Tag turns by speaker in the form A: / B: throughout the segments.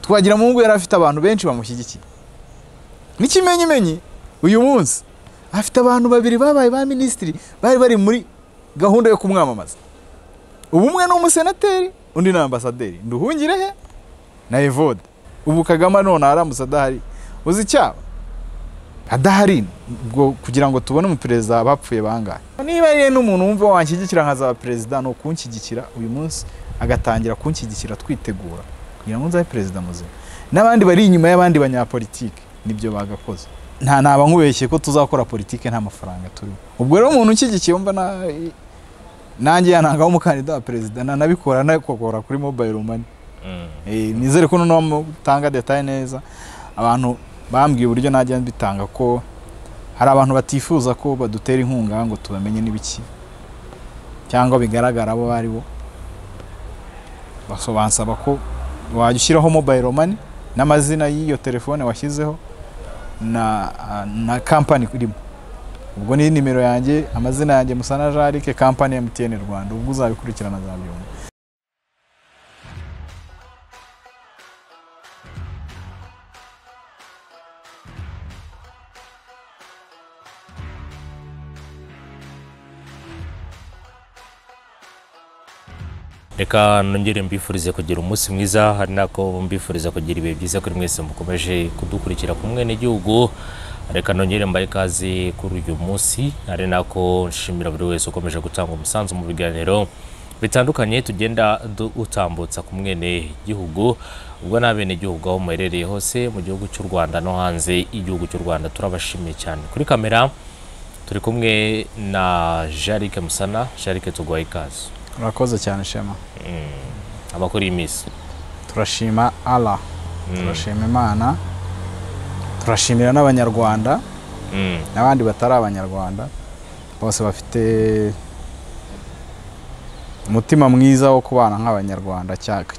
A: twagiramungu yari afite abantu benshi bamushyigikiye n'ikimenyimenyi uyu munsi afite abantu babiri babaye ba minisitiri bari bari muri gahunda yo kumwamamaza ubu umwe ni umusenateri undi ni ambasaderi nduhungire he na evode ubu kagame none aramutse adahari uzi icyaba adahari ngo kugira ngo tubone umuperezida bapfuye bangahe niba rero n'umuntu wumva wanshyigikira nkazaba perezida ni ukunshyigikira uyu munsi agatangira kunshyigikira twitegura kugira ngo nzabe perezida muzima n'abandi bari inyuma y'abandi banyapolitike nibyo bagakoze nta naba nkubeshye ko tuzakora politiki nta mafaranga turimo ubwo rero umuntu ushyigikiye wumva nanjye yanangaho umukandida wa perezida nanabikora anabikora kuri mobayiro mani nizere ko noneho mutanga detaye neza abantu bambwiye uburyo najya mbitanga ko hari abantu batifuza ko badutera inkunga ngo tubamenye n'ibiki cyangwa bigaragara abo ari bo basobansaba ko wajya ushyiraho mobayiro mani n'amazina y'iyo telefone washyizeho na na kampani irimo ubwo ni nimero yanjye amazina yanjye musana jarike kampani ya mtn rwanda ubwo uzabikurikirana zabyumva
B: reka nongere mbifurize kugira umunsi mwiza hari nako mbifuriza kugira ibihe byiza kuri mwese mukomeje kudukurikira ku mwene reka nongere mbahe ikaze kuri uyu munsi hari nako nshimira buri wese ukomeje gutanga umusanzu mu biganiro bitandukanye tugenda utambutsa ku mwene gihugu ubwo nta bene gihugu aho muherereye hose mu gihugu cy'u rwanda no hanze y'igihugu cy'u rwanda turabashimiye cyane kuri kamera turi kumwe na jarike musana jarike tuguhaye ikaze
A: urakoze cyane shema
B: abakora iyi minsi
A: turashima ara turashima imana turashimira n'abanyarwanda n'abandi batari abanyarwanda bose bafite umutima mwiza wo kubana nk'abanyarwanda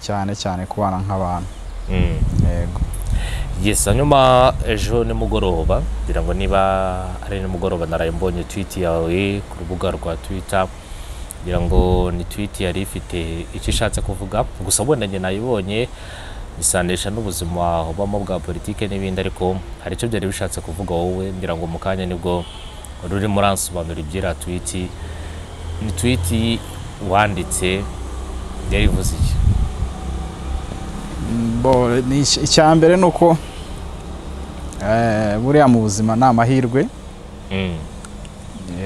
A: cyane cyane kubana nk'abantu yego
B: yesi hanyuma ejo nimugoroba kugira ngo niba ari nimugoroba naraye mbonye twiti yawe ku rubuga rwa twita kugira ngo ni twiti yari ifite icyo ishatse kuvuga gusa wenda njye nayibonye isanisha n'ubuzima ubamo bwa politiki n'ibindi ariko hari icyo byari bishatse kuvuga wowe ngira ngo mu kanya nibwo ruri muransobanura ibyira twiti ni twiti wanditse yari ivuze iki
A: icya mbere ni uko buriya mu buzima ni amahirwe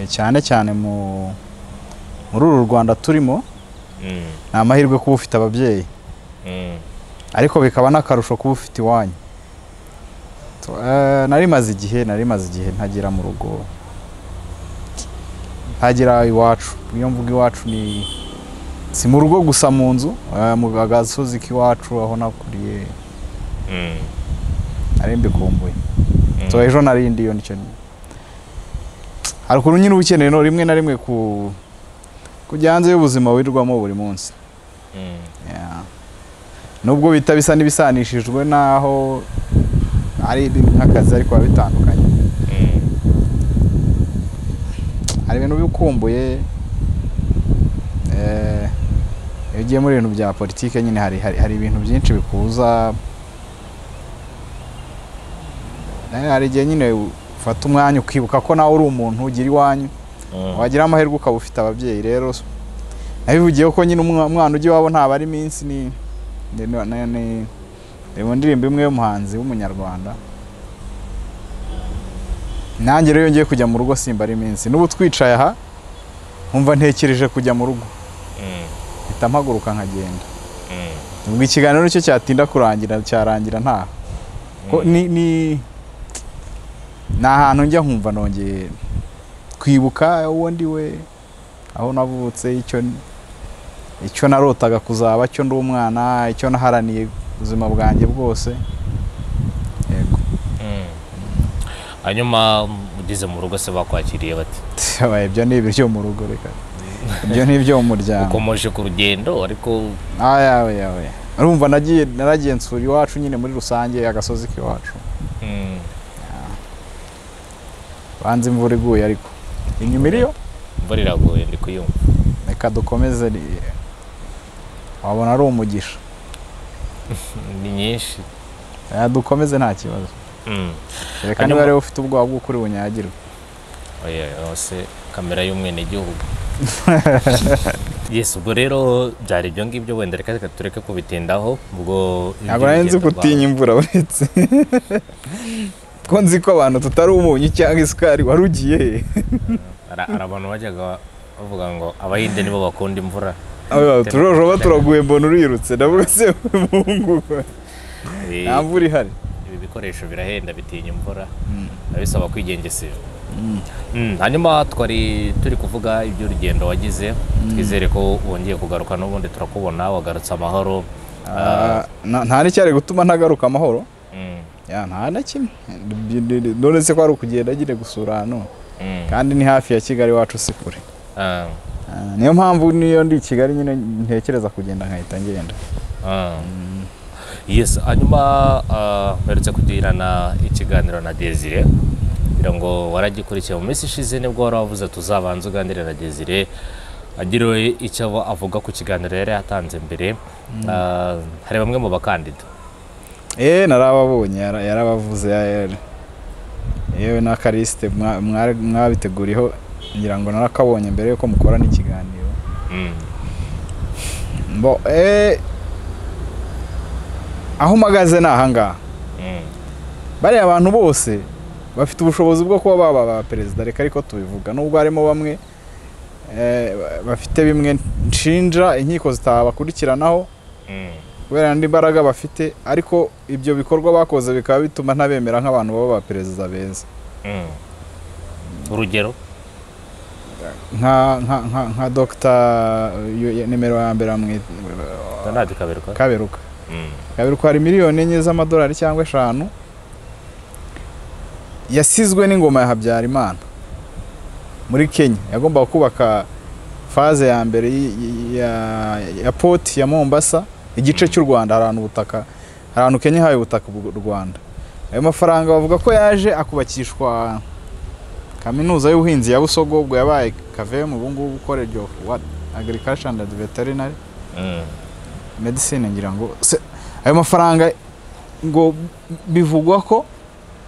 A: cyane cyane mu muri uru rwanda turimo ni amahirwe kuba ufite ababyeyi ariko bikaba n'akarusho kuba ufite iwanyu nari maze igihe nari maze igihe ntagira mu rugo ntagira iwacu iyo mvuga iwacu ni si mu rugo gusa mu nzu mu gasozi k'iwacu aho nakuriye nari mbikumbuye ejo narindi iyo nicyo hari ukuntu nyine uba ukeneye rimwe na rimwe ku kujya hanze y'ubuzima wirirwamo buri munsi nubwo bita bisa n'ibisanishijwe n'aho ari nk'akazi ariko biba bitandukanye hari ibintu bikumbuye iyo ugiye muri ibintu bya politiki nyine hari ibintu byinshi bikuza hari igihe nyine ufata umwanya ukibuka ko nawe uri umuntu ugira iwanyu wagira amahirwe ukaba ufite ababyeyi rero nabivugiye ko nyine umwana ujya iwabo ntabwo ari iminsi ni mu ndirimbo imwe y'umuhanzi w'umunyarwanda nanjye rero ngiye kujya mu rugo simba ari iminsi n'ubu twicaye aha nkumva ntekereje kujya mu rugo mpita mpaguruka nkagenda ubwo ikiganiro nicyo cyatinda kurangira cyarangira ntaha ni ahantu njya nkumva nongeye kwibuka uwo ndi we aho navutse icyo narotaga kuzaba cyo ndi umwana icyo naharaniye ubuzima bwanjye bwose yego
B: hanyuma ugeze mu rugo se bakwakiriye bati
A: ibyo ni ibiryo mu rugo reka ibyo ni ibyo mu muryango
B: ukomeje ku rugendo ariko
A: yawe yawe urumva naragiye nsura iwacu nyine muri rusange agasozi k'iwacu banze imvura iguye ariko inyuma iriyo
B: imvura iraguye ndi kuyumva
A: reka dukomeze wabona ari umugisha
B: ni nyinshi
A: Ah, dukomeze nta kibazo
B: Mm.
A: reka
B: Hanyuma-
A: niba rero ufite ubwoba bw'uko uri bunyagirwe
B: oya yose kamera y'umwenegihugu yes ubwo rero byari ibyo ngibyo wenda reka reka tureke kubitindaho ubwo
A: ntabwo nari nzi
B: ibyo
A: ko
B: bigenda
A: utinya imvura uretse ko nzi ko abantu tutari umunyu cyangwa isukari wari ugiye he
B: Hari hari abantu bajyaga bavuga ngo abayinde nibo bakunda imvura
A: Aba, turojoba turaguye mbona urirutse ndavuga se muhungu
B: Eh,
A: nta mvura ihari
B: ibi bikoresho birahenda bitinya imvura biba bisaba kwigengesera Mm, hanyuma twari turi kuvuga iby'urugendo wagize twizere ko wongeye kugaruka n'ubundi turakubona wagarutse amahoro
A: Ah, nta- nta n'icyari gutuma ntagaruka amahoro
B: Mm,
A: Ya, nta na kimwe none se ko ari ukugenda agiye gusura hano
B: mm,
A: kandi ni hafi ya kigali wacu si kure
B: ah,
A: Ah, niyo mpamvu niyo ndi i kigali nyine ntekereza kugenda nkahita ngenda
B: ah. yes hanyuma ah, mperutse kugirana ikiganiro na desire kugira ngo waragikurikiye mu minsi ishize nibwo wari wavuze tuzabanza uganire na desire agira icyo aba- avuga ku kiganiro yari yatanze mbere Ah, hari bamwe mu bakandida
A: eee narababonye yara- yarabavuze yari yewe na karisite mwa- mwari- mwabiteguriyeho ngira ngo narakabonye mbere yuko mukora n'ikiganiro
B: Mm,
A: Bo, eh, aho mpagaze ni ahangaha
B: mm,
A: bariya abantu bose bafite ubushobozi bwo kuba baba ba perezida reka ariko tubivuga nubwo harimo bamwe eh, ba- bafite bimwe nshinja inkiko zitabakurikiranaho
B: mm.
A: kubera andi mbaraga bafite ariko ibyo bikorwa bakoze bikaba bituma ntabemera nk'abantu baba ba perezida beza
B: Mm. urugero
A: nka nka nka nka dogita uyu- nimero ya mbere bamwita-
B: ntabwo kaberuka
A: kaberuka
B: Mm,
A: kaberuka hari miliyoni enye z'amadolari cyangwa eshanu yasizwe n'ingoma ya habyarimana muri kenya yagombaga kubaka faze ya mbere y- y- ya, ya poti ya mombasa igice cy'u rwanda hari ahantu ubutaka hari ahantu kenya ihaye ubutaka u rwanda ayo mafaranga bavuga ko yaje akubakishwa kaminuza y'ubuhinzi ya busogo ubwo yabaye kavemu ubu ngubu college of what agriculture and veterinary
B: mm,
A: medicine ngira ngo se ayo mafaranga ngo bivugwa ko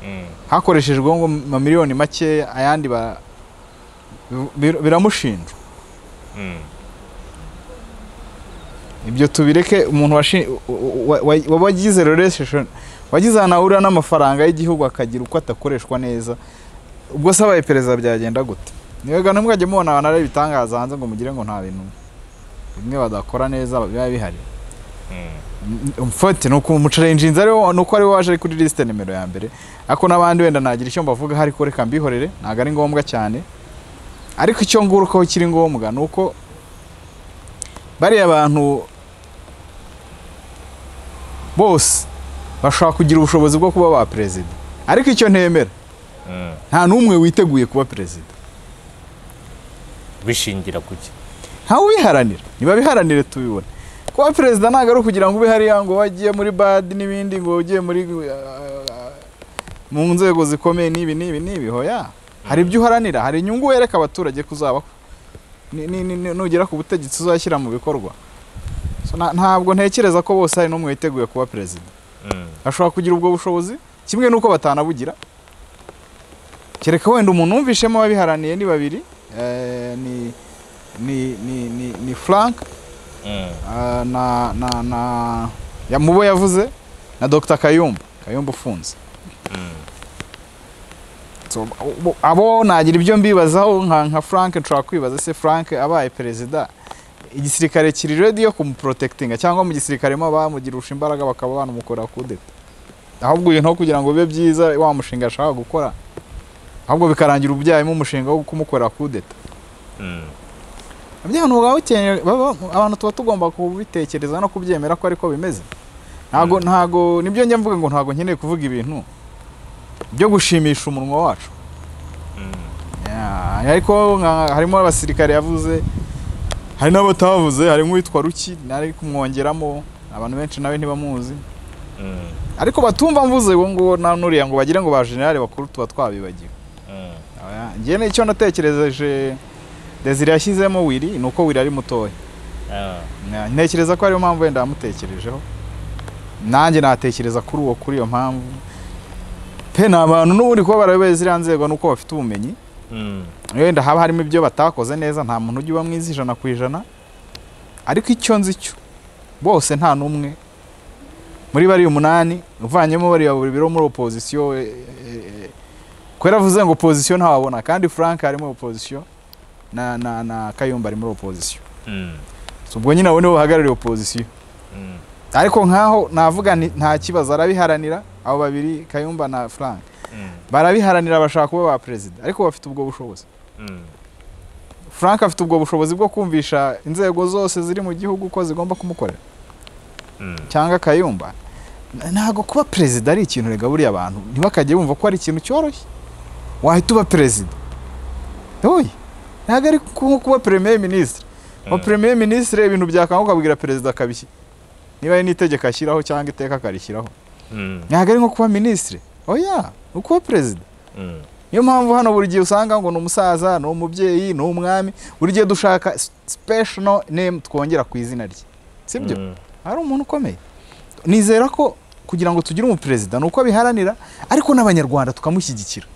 B: mm,
A: hakoreshejwe ngo amamiliyoni make ayandi ba bir- biramushinjwa
B: mm,
A: ibyo tubireke umuntu washi- wa- wa- wa- wagize relationship wagize ahantu ahurira n'amafaranga y'igihugu akagira uko atakoreshwa neza ubwo se abaye perezida byagenda gute niwega ntimwajye mubona abantu ari ibitangaza hanze ngo mugire ngo nta bintu bimwe badakora neza biba bihari
B: mm,
A: mfate ni ukuntu umucarenjinzi ariwo ni uko ariwe waje ari kuri lisite nimero ya mbere ariko n'abandi wenda nagira icyo mbavuga ariko reka mbihorere ntabwo ari ngombwa cyane ariko icyo ngurukaho kiri ngombwa ni uko bariya bantu bose bashobora kugira ubushobozi bwo kuba ba perezida ariko icyo ntemera
B: mm.
A: nta n'umwe witeguye kuba perezida
B: bishingira kuki
A: ntawe ubiharanira niba biharanire tubibona kuba perezida ntabwo ari ukugira ngo ube hariya ngo wagiye muri badi n'ibindi ngo ugiye muri ah, mu nzego zikomeye n'ibi n'ibi n'ibi hoya hari ibyo uharanira hari inyungu wereka abaturage ko uzaba ni- ni- ni- ni- nugera ku butegetsi uzashyira mu bikorwa So, nta- ntabwo ntekereza ko bose hari n'umwe witeguye kuba perezida
B: Mm,
A: ashobora kugira ubwo bushobozi kimwe n'uko batanabugira kereka wenda umuntu wumvishemo ababiharaniye ni babiri eh, ni ni ni ni, ni frank
B: mm,
A: ah, na na na ya mubo yavuze na dr kayumba kayumba ufunze
B: mm,
A: so, abo- abo nagira ibyo mbibazaho nka, nka frank nshobora kwibaza se frank abaye perezida igisirikare kiri ready yo kumuprotectinga cyangwa mu gisirikare mo bamugirusha imbaraga bakaba banamukora kudeta ahubwo ibintu aho kugira ngo bibe byiza wa mushinga ashaka gukora ahubwo bikarangira ubyayemo umushinga wo kumukorera kudeta
B: mm.
A: bya bintu baba bukeneye- baba- abantu tuba tugomba kubitekereza no kubyemera ko ariko bimeze ntago
B: Mm.
A: ntago nibyo njya mvuga ngo ntago nkeneye kuvuga ibintu byo gushimisha umunwa wacu
B: Mm,
A: Ya, ariko nka- harimo abasirikare yavuze hari n'abatavuze harimo uwitwa ruki nari kumwongeramo abantu benshi nawe ntibamuzi
B: mm,
A: ariko batumva mvuze uwo nguwo na nuriya ngo bagire ngo ba generale bakuru tuba twabibagiwe
B: mm,
A: Oya, njye nicyo natekerezeje desire yashyizemo wiri ni uko wiri ari mutoya
B: ah,
A: Ya, ntekereza ko ariyo mpamvu wenda yamutekerejeho nanjye natekereza kuri uwo kuri iyo mpamvu pe ni abantu n'ubundi kuba barabobeye ziriya nzego nuko bafite ubumenyi
B: Mm.
A: wenda haba harimo ibyo batakoze neza nta muntu ujya uba mwiza ijana ku ijana ariko icyo nzi cyo bose nta n'umwe muri bariya umunani uvanyemo bariya buri biro muri opozisiyo kubera avuze ngo opozisiyo ntawabona kandi frank ari muri opozisiyo na na na kayumba ari muri opozisiyo
B: Mm.
A: So, ubwo nyine abo nibo bahagarariye opozisiyo
B: Mm.
A: ariko nk'aho navuga nti nta kibazo arabiharanira abo babiri kayumba na frank
B: Mm.
A: barabiharanira bashaka kuba ba perezida ariko bafite ubwo bushobozi
B: Mm.
A: frank afite ubwo bushobozi bwo kumvisha inzego zose ziri mu gihugu ko zigomba kumukorera
B: Mm.
A: cyangwa akayumba N- ntabwo kuba perezida ari ikintu rigaburiye abantu ntibakajye bumva ko ari ikintu cyoroshye wahita uba perezida oye ntabwo ari nko kuba premier minisitiri wa
B: Mm.
A: premier minisitiri ibintu byakanguka ukabwira perezida akabishyira niba ari n'itegeko ashyiraho cyangwa iteka akarishyiraho
B: Mm.
A: ntabwo ari nko kuba minisitiri oya ni ukuba perezida
B: Mm.
A: niyo mpamvu hano buri gihe usanga ngo ni umusaza ni umubyeyi ni umwami buri gihe dushaka special name twongera ku izina rye sibyo
B: Mm.
A: hari umuntu ukomeye nizera ko kugira ngo tugire umuperezida ni uko abiharanira ariko n'abanyarwanda tukamushyigikira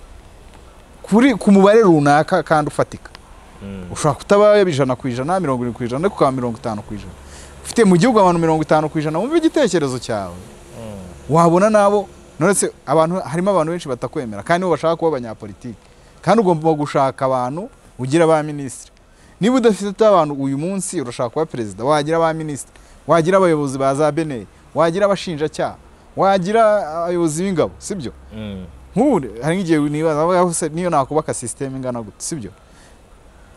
A: kuri ku mubare runaka kandi ufatika
B: Mm.
A: ushobora kutaba ijana ku ijana mirongo irindwi ku ijana ariko ukaba mirongo itanu ku ijana ufite mu gihugu abantu mirongo itanu ku ijana wumva igitekerezo cyawe
B: Mm.
A: wabona nabo nonese abantu harimo abantu benshi batakwemera kandi bo bashaka kuba abanyapolitiki kandi ugomba gushaka abantu ugira ba minisitiri niba udafite abantu uyu munsi urashaka kuba perezida wagira ba minisitiri wagira abayobozi ba za bene wagira abashinjacyaha wagira abayobozi b'ingabo sibyo
B: Mm.
A: nk'ubu hari nk'igihe nibaza avuga ngo se niyo nakubaka sisiteme ingana gute sibyo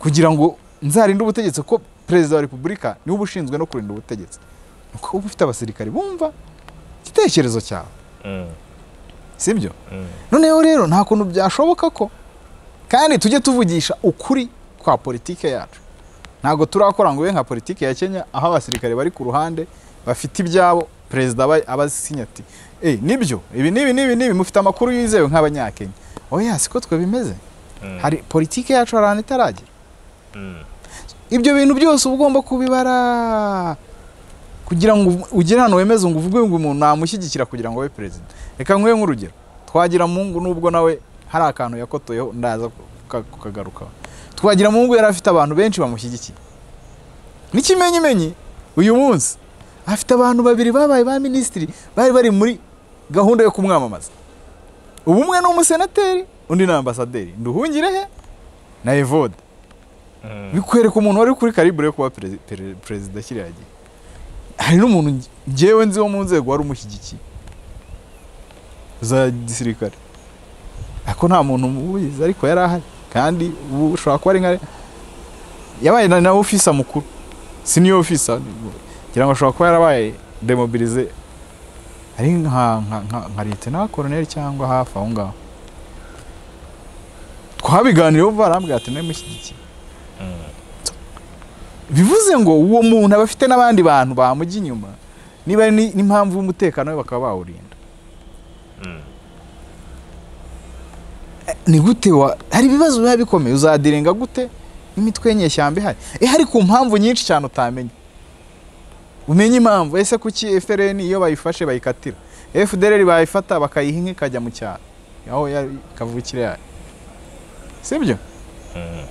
A: kugira ngo nzarinde ubutegetsi kuko perezida wa repubulika niwe uba ushinzwe no kurinda ubutegetsi nuko uba ufite abasirikari bumva igitekerezo cyawe
B: Mm.
A: sibyo
B: Mm.
A: noneho rero nta kuntu byashoboka ko kandi tujye tuvugisha ukuri kwa politike yacu ntabwo turakora ngo ube nka politike ya kenya aho abasirikare bari ku ruhande bafite ibyabo perezida aba- aba asinya ati "Eh, nibyo ibi n'ibi n'ibi n'ibi mufite amakuru yizewe nk'abanyakenya oya siko twe bimeze
B: Mm.
A: hari politike yacu hari ahantu itaragera
B: Mm.
A: ibyo bintu byose uba ugomba kubibara kugira ngo ugire ahantu wemeze ngo uvuge ngo umuntu namushyigikira kugira ngo abe perezida reka nkube nk'urugero twagira mungu nubwo nawe hari akantu yakotoyeho ndaza kuka- kukagarukaho twagira mungu yari afite abantu benshi bamushyigikiye n'ikimenyimenyi uyu munsi afite abantu babiri babaye ba minisitiri bari bari muri gahunda yo kumwamamaza ubu umwe ni umusenateri undi ni ambasaderi nduhungirehe na evode
B: Mm.
A: bikwereka umuntu wari kuri karibure yo kuba perezi- pere- perezida kiriya gihe hari n'umuntu nge- ngewe nzi wo mu nzego wari umushyigikiye za gisirikare ariko nta muntu umubizi ariko yari ahari kandi ubu ushobora kuba ari nka yabaye na na ofisa mukuru siniyo ofisa ngira ngo ashobora kuba yarabaye demobilize ari nka nka nka nka litena koroneri cyangwa hafi aho ngaho twabiganiyeho barambwira ati ntimushyigikiye
B: Mm.
A: bivuze ngo uwo muntu aba afite n'abandi bantu bamujya inyuma niba ari ni- n'impamvu y'umutekano we bakaba bawurinda
B: Mm.
A: ni gute wa hari ibibazo biba bikomeye uzadirenga gute n'imitwe y'inyeshyamba ihari eh hari ku mpamvu nyinshi cyane utamenya umenye impamvu ese kuki FRN iyo bayifashe bayikatira FDLR bayifata bakayiha inka ikajya mu cyaro aho ya- kavukire yayo sibyo
B: Mm.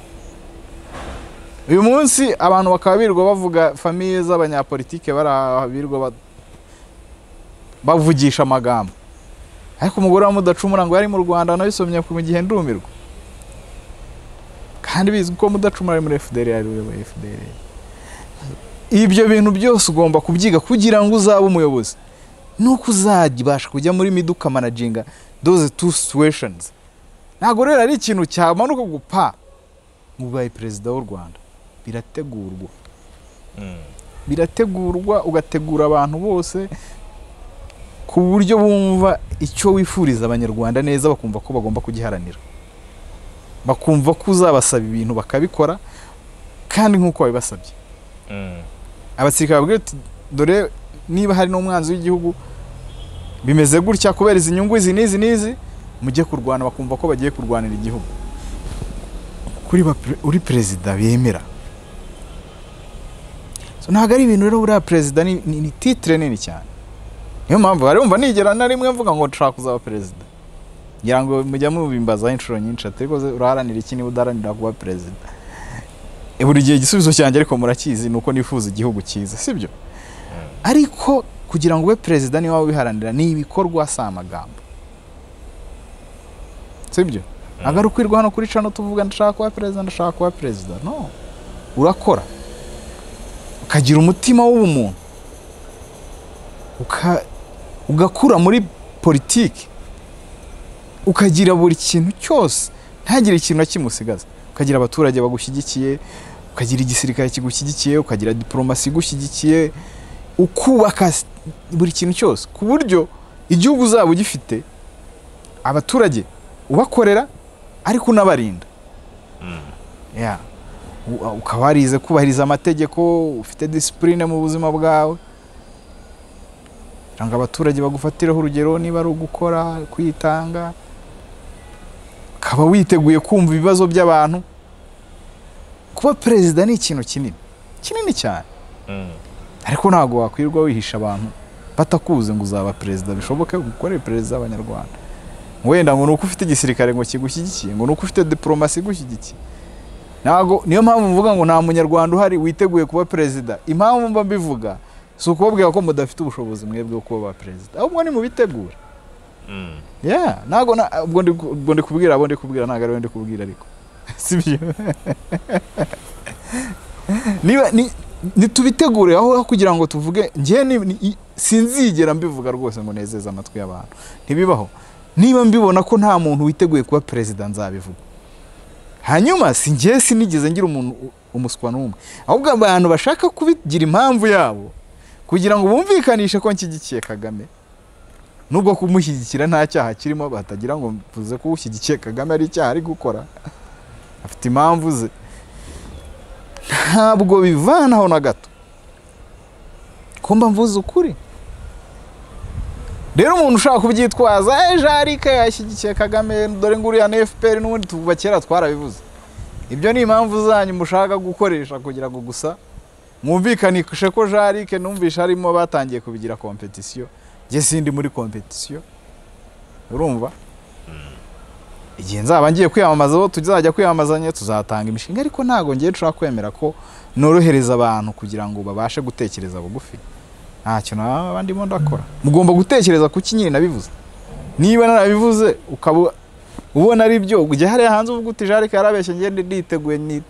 A: uyu munsi abantu bakaba birirwa bavuga famiye z'abanyapolitike bari aha birirwa ba- bavugisha amagambo ariko umugore wa mudacumura ngo yari mu rwanda nabisomye mu gihe ndumirwa kandi bizwi ko mudacumura ari muri fdr yari uyoboye fdr ibyo bintu byose ugomba kubyiga kugira ngo uzabe umuyobozi nuko uzabasha kujya muri midu ukamanaginga those two situations ntabwo rero ari ikintu cyamanuka gupa ngo ubaye perezida w'u rwanda birategurwa
B: Mm.
A: birategurwa ugategura abantu bose ku buryo bumva icyo wifuriza abanyarwanda neza bakumva ko bagomba kugiharanira bakumva ko uzabasaba ibintu bakabikora kandi nk'uko wabibasabye
B: Mm.
A: abasirikare babwira uti dore niba hari n'umwanzi w'igihugu bimeze gutya kubera izi nyungu izi n'izi n'izi mujye kurwana bakumva ko bagiye kurwanira igihugu kuri ba pre- uri perezida bemera So, ntabwo ari ibintu rero buriya perezida ni, ni, ni titire nini cyane niyo mpamvu barumva nigera na rimwe mvuga ngo nshaka kuzaba perezida ngira ngo mujya mubimbazaho inshuro nyinshi ati ariko uraharanira iki niba udaharanira kuba perezida E, buri gihe igisubizo cyanjye ariko murakizi ni uko nifuza igihugu cyiza sibyo ariko kugira ngo ube perezida niba waba ubiharanira ni ibikorwa si amagambo sibyo ntabwo ari ukwirwa hano kuri cano tuvuga ndashaka kuba perezida ndashaka kuba perezida no urakora ukagira umutima w'ubumuntu uka- ugakura muri politiki ukagira buri kintu cyose ntagire ikintu na kimwe usigaza ukagira abaturage bagushyigikiye ukagira igisirikare kigushyigikiye ukagira diporomasi igushyigikiye ukubaka s- buri kintu cyose ku buryo igihugu uzaba ugifite abaturage ubakorera ariko unabarinda Yeah. U- ukaba warize kubahiriza amategeko ufite disipurine mu buzima bwawe kugira ngo abaturage bagufatireho urugero niba ari ugukora kwitanga ukaba witeguye kumva ibibazo by'abantu kuba perezida ni ikintu kinini kinini cyane
B: Mm.
A: ariko ntabwo wakwirirwa wihisha abantu batakuze ngo uzaba perezida bishoboke ukore perezida w'abanyarwanda wenda ngo ni uko ufite igisirikare ngo kigushyigikiye ngo ni uko ufite diporomasi igushyigikiye ntabwo niyo mpamvu mvuga ngo nta munyarwanda uhari witeguye kuba perezida impamvu mba mbivuga si ukubabwira ko mudafite ubushobozi mwebwe bwo kuba ba perezida ahubwo ni mubitegura
B: Mm.
A: yeah ntabwo na- ubwo ndi ku- ubwo ndi kubwira abo ndi kubwira ntabwo ari bo ndi kubwira ariko sibyo niba ni- nitubitegure aho aho kugira ngo tuvuge njye ni- ni- i- sinzigera mbivuga rwose ngo nezeze amatwi y'abantu ntibibaho niba mbibona ko nta muntu witeguye kuba perezida nzabivuga hanyuma si njye sinigeze ngira umuntu u- umuswa n'umwe ahubwo abantu bashaka kubigira impamvu yabo kugira ngo bumvikanishe ko nshyigikiye kagame nubwo kumushyigikira nta cyaha kirimo batagira ngo mvuze ko ushyigikiye kagame ari icyaha ari gukora afite impamvu ze ntabwo bivanaho na gato ko mba mvuze ukuri rero umuntu ushaka kubyitwaza "Eh, jarike yashyigikiye kagame dore ngo uriya ni fpr n'ubundi tuvuga kera twarabivuze ibyo ni impamvu zanyu mushaka gukoresha kugira ngo gusa mwumvikanishe ko jarike numvishe harimo batangiye kubigira kompetisiyo njye sindi muri kompetisiyo urumva igihe nzaba ngiye kwiyamamaza aho tuzajya kwiyamamazanya tuzatanga imishinga ariko ntabwo ngiye nshobora kwemera ko norohereza abantu kugira ngo babashe gutekereza bugufi ntacyo naba ndimo ndakora mugomba gutekereza ku ki nyine nabivuze niba narabivuze ukaba ubona ari byo ujya hariya hanze uvuga uti jarike yarabeshye ngende nditeguye ni-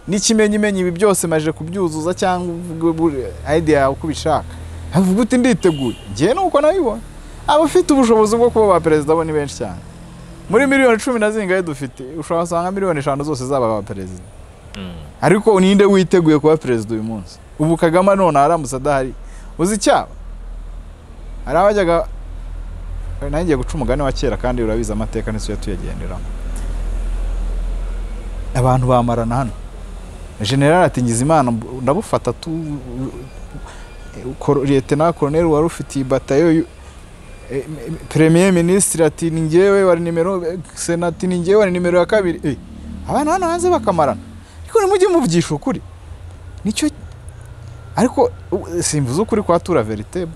A: n'ikimenyimenyi ibi byose maje kubyuzuza cyangwa uvuge idea yawe uko ubishaka havuga uti nditeguye njyewe nuko nabibona abafite ubushobozi bwo kuba ba perezida bo ni benshi cyane muri miliyoni cumi na zingahe dufite ushobora gusanga miliyoni eshanu zose zaba ba perezida
B: Mm.
A: ariko ninde witeguye kuba perezida uyu munsi ubu kagame none aramutse adahari uzi icyaba hari abajyaga nanjye ngiye guca umugani wa kera kandi urabizi amateka nizo tuyagenderamo abantu bamarana hano general ati Ngizimana mb- ndabufata tu Kor- Lieutenant Colonel wari ufitiye batayo yu- e- e- Premier Ministre ati ni njyewe wari nimero Sena ati ni njyewe wari nimero ya kabiri Eh, abana hano hanze bakamarana ariko nimujye muvugisha ukuri nicyo ariko u- simvuze ukuri kwa tura verite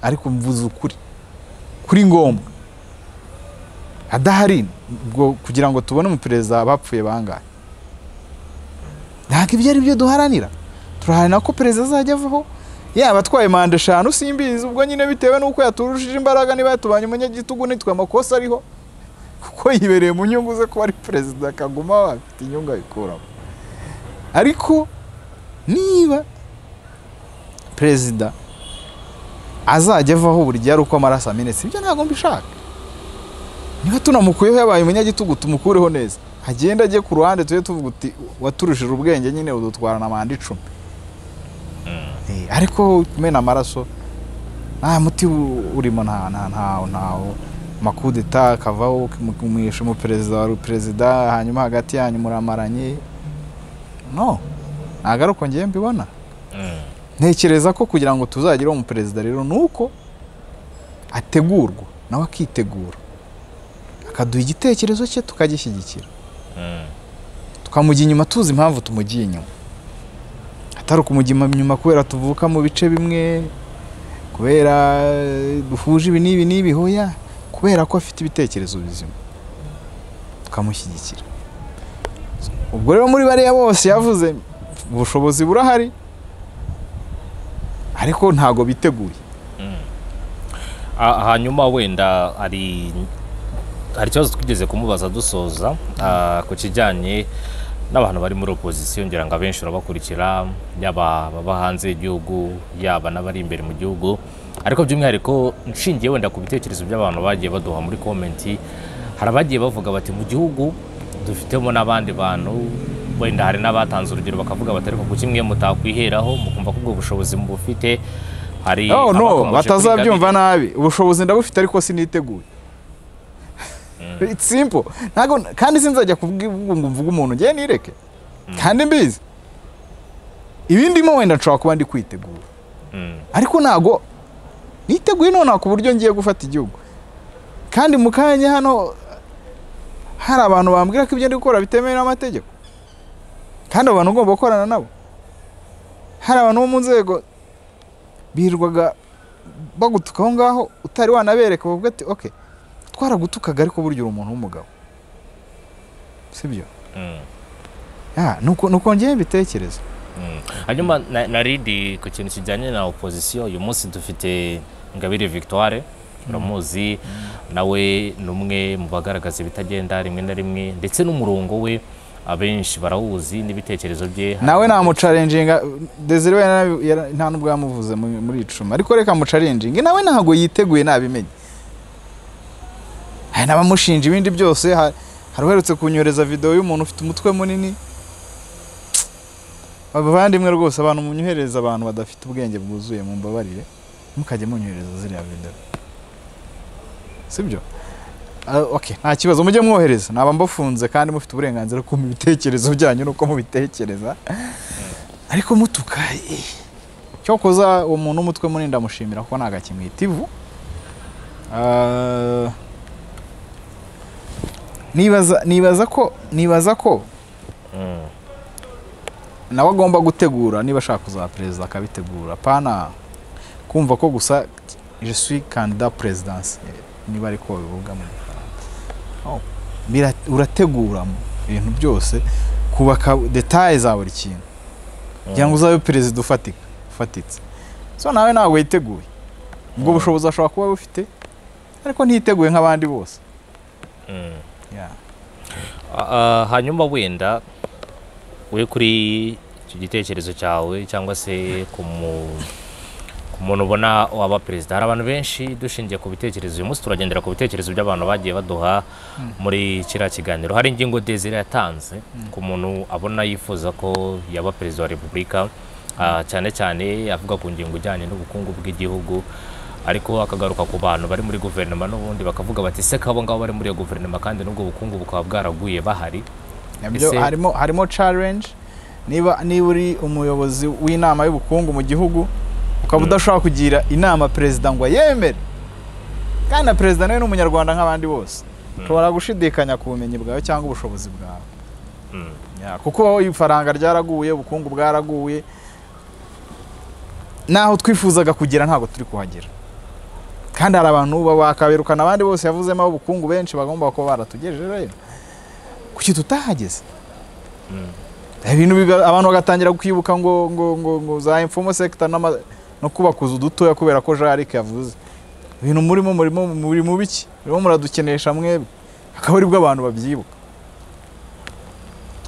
A: ariko mvuze ukuri kuri ngombwa adahari ubwo kugira ngo tubone umuperezida bapfuye bangahe ntabwo ibyo ari byo duharanira turaharanira ko perezida azajya avaho yaba atwaye manda eshanu simbizi ubwo nyine bitewe n'uko yaturushije imbaraga niba yatubanye umunyagitugu nitwe amakosa ariho kuko yibereye mu nyungu ze kuba ari perezida akaguma afite inyungu ayikuramo ariko niba perezida azajya avaho buri gihe ari uko amaraso amenetse ibyo ntabwo mbishaka niba tunamukuyeho yabaye umunyagitugu tumukureho neza hagenda ajye ku ruhande tujye tuvuga uti waturushije ubwenge nyine udutwara na manda icumi Eh, ariko kumena amaraso nta muti u- urimo nta nta ntawo ntawo amakudeta akavaho kumwisha umuperezida wa perezida hanyuma hagati yanyu muramaranye no ntabwo ari uko ngiye mbibona
B: Mm.
A: ntekereza ko kugira ngo tuzagire umuperezida rero ni uko ategurwa nawe akitegura akaduha igitekerezo cye tukagishyigikira
B: Mm.
A: tukamujya inyuma tuzi impamvu tumugiye inyuma atari ukumujya inyuma kubera tuvuka mu bice bimwe kubera eh, duhuje ibi n'ibi n'ibi hoya kubera ko afite ibitekerezo bizima tukamushyigikira ubwo rero muri bariya bose yavuze ubushobozi burahari ariko ntago biteguye
B: Ah, hanyuma wenda hari hari ikibazo twigeze kumubaza dusoza ah, ku kijyanye n'abantu bari muri opozisiyo ngira ngo abenshi urabakurikira yaba ababa hanze y'igihugu yaba n'abari imbere mu gihugu ariko by'umwihariko nshingiye wenda ku bitekerezo by'abantu bagiye baduha muri komenti hari abagiye bavuga bati mu gihugu dufitemo n'abandi bantu wenda hari n'abatanze urugero bakavuga bati ariko ku kimwe mutakwiheraho mukumva ko ubwo bushobozi mubufite hari
A: oh no
B: abakomoje kuri Ingabire.
A: batazabyumva nabi ubushobozi ndabufite ariko siniteguye It's simple ntago kandi sinzajya kubwibwa ngo mvuge umuntu ngewe nireke kandi mbizi ibindimo wenda nshobora kuba ndi kwitegura
B: Mm.
A: ariko ntago niteguye nonaha ku buryo ngiye gufata igihugu kandi mu kanya hano hari abantu bambwira ko ibyo ndi gukora bitemewe n'amategeko kandi abo bantu ugomba gukorana nabo hari abantu bo mu nzego birirwaga bagutuka aho ngaho utari wanabereka bavuga ati ok twaragutukaga ariko burya uri umuntu w'umugabo sibyo
B: Mm.
A: Ah, nuko nuko ngewe mbitekereza
B: Mm. hanyuma na- nari ndi ku kintu kijyanye na opozisiyo uyu munsi dufite ingabire victoire uramuzi nawe ni umwe mu bagaragaza ibitagenda rimwe na rimwe ndetse n'umurongo we abenshi barawuzi n'ibitekerezo bye
A: nawe namucarenjinga desire we yarabi- yara- nta n'ubwo yamuvuze mu- muri icuma ariko reka mucarenjinge nawe ntabwo yiteguye nabimenye hari n'abamushinja ibindi byose ha- hari uherutse kunyohereza videwo y'umuntu ufite umutwe munini abavandimwe rwose abantu munyohereza abantu badafite ubwenge bwuzuye mumbabarire mukajya munyohereza ziriya videwo sibyo Ah, okay nta kibazo mujye mwohereza naba mbafunze kandi mufite uburenganzira ku bitekerezo byanyu nuko mubitekereza ariko mutuka eh. cyokoza uwo muntu w'umutwe munini ndamushimira kuko ntago akimwita ivu Ah, nibaza nibaza ko nibaza ko
B: Mm.
A: nawe agomba gutegura niba ashaka kuzaba perezida akabitegura pana kumva ko gusa je suis candidat presidansi niba ariko bivuga mu gifaransa Oh, bira- urategura mu ibintu byose kubaka detaye za buri kintu kugira ngo uzabe perezida ufatika ufatitse so nawe ntabwo yiteguye ubwo
B: Mm.
A: bushobozi ashobora kuba bufite ariko ntiyiteguye nk'abandi bose
B: Mm.
A: Yeah.
B: Ah, ah, hanyuma wenda we kuri icyo gitekerezo cyawe cyangwa se ku mu- ku muntu ubona waba perezida hari abantu benshi dushingiye ku bitekerezo uyu munsi turagendera ku bitekerezo by'abantu bagiye baduha muri kiriya kiganiro hari ingingo Desire yatanze ku muntu abona yifuza ko yaba perezida wa repubulika Ah, cyane cyane avuga ku ngingo ijyanye n'ubukungu bw'igihugu ariko akagaruka ku bantu bari muri guverinoma n'ubundi bakavuga bati se ko abo ngabo bari muri iyo guverinoma kandi n'ubwo bukungu bukaba bwaraguye bahari
A: nabyo
B: Ese-
A: harimo harimo challenge niba niba uri umuyobozi w'inama y'ubukungu mu gihugu ukaba udashobora kugira inama perezida ngo yemere kandi na perezida nawe ni umunyarwanda nk'abandi bose ushobora gushidikanya ku bumenyi bwawe cyangwa ubushobozi bwawe
B: Mm.
A: Ya, kuko ifaranga ryaraguye ubukungu bwaraguye naho twifuzaga kugera ntabwo turi kuhagera kandi hari abantu bakaberukana abandi bose yavuzemo ubukungu benshi bagomba kuba baratugejeje rero kuki tutahageze ibintu biba- abantu bagatangira kwibuka ngo ngo ngo ngo za imfumo sector n'ama- no kubakuza udutoya kubera ko jarike yavuze ibintu murimo murimo muri mu biki murimo muradukenesha mwebwe akaba aribwo abantu babyibuka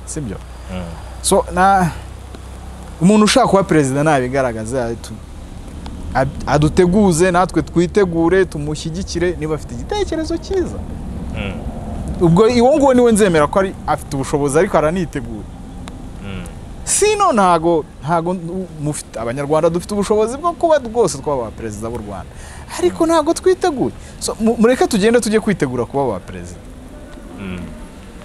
A: sibyo
B: Mm.
A: so na umuntu ushaka kuba perezida nabigaragaze atu- ad- aduteguze natwe twitegure tumushyigikire niba afite igitekerezo cyiza
B: Mm.
A: ubwo uwo nguwo niwe nzemera ko ari afite ubushobozi ariko aranitegura
B: Mm.
A: sino ntago ntago nu- mufite abanyarwanda dufite ubushobozi bwo kuba rwose twaba ba perezida b'u rwanda ariko ntago twiteguye so, mu- mureke tugende tujye kwitegura kuba ba perezida
B: Mm.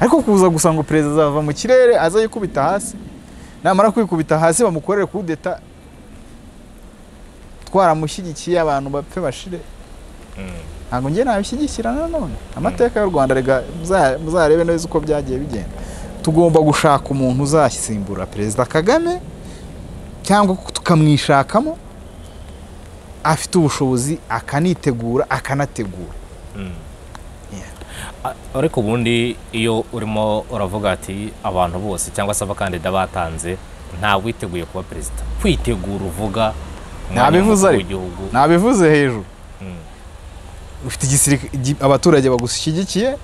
A: ariko kuza gusa ngo perezida azava mu kirere aze yikubita hasi namara kwikubita hasi bamukorere kudeta twaramushyigikiye abantu bapfe bashire
B: Mm.
A: ntabwo njye nabishyigikira nanone amateka y'u rwanda rega muza- muzarebe neza uko byagiye bigenda tugomba gushaka umuntu uzasimbura perezida kagame cyangwa tukamwishakamo afite ubushobozi akanitegura akanategura
B: A- ariko ubundi iyo urimo uravuga ati abantu bose cyangwa se abakandida batanze ntawe witeguye kuba perezida kwitegura uvuga umwanya
A: Ntabivuze
B: w'umukuru
A: ariko.
B: w'igihugu
A: nabivuze hejuru
B: Mm.
A: ufite igisirika- igi- abaturage bagushyigikiye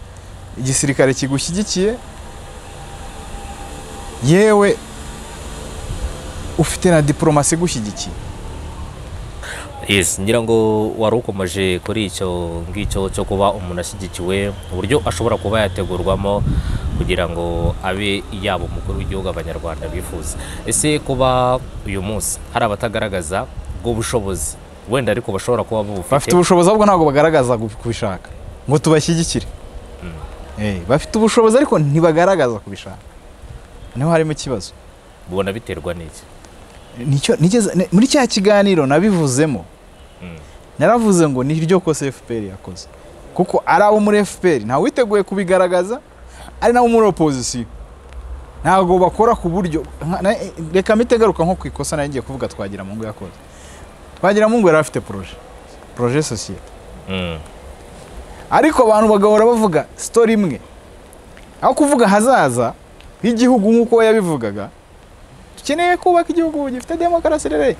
A: igisirikare kigushyigikiye yewe ufite na diporomasi igushyigikiye
B: yes ngira ngo wari ukomeje kuri icyo ngicyo cyo kuba umuntu ashyigikiwe uburyo ashobora kuba yategurwamo kugira ngo abe yaba umukuru w'igihugu abanyarwanda bifuza ese kuba uyu munsi hari abatagaragaza ubwo bushobozi wenda ariko bashobora kuba
A: bafite
B: bubufite
A: ubushobozi ahubwo ntabwo bagaragaza gu- kubishaka ngo tubashyigikire Eh, bafite ubushobozi ariko ntibagaragaza kubishaka niho harimo ikibazo
B: bubona biterwa n'iki
A: Nicyo- nigeze- ni- muri cya kiganiro nabivuzemo
B: Mm.
A: naravuze ngo ni ryo kose fpr yakoze kuko ari abo muri fpr ntawe witeguye kubigaragaza ari nabo muri opozisiyo ntabwo bakora ku buryo nka- na- reka mpite garuka nko ku ikosa nayo ngiye kuvuga twagiramungu yakoze twagiramungu yari afite poroje poroje sosiyete
B: Mm.
A: ariko abantu bagahora bavuga sitori imwe aho kuvuga ahazaza h'igihugu nk'uko we yabivugaga dukeneye kubaka igihugu gifite demokarasi rere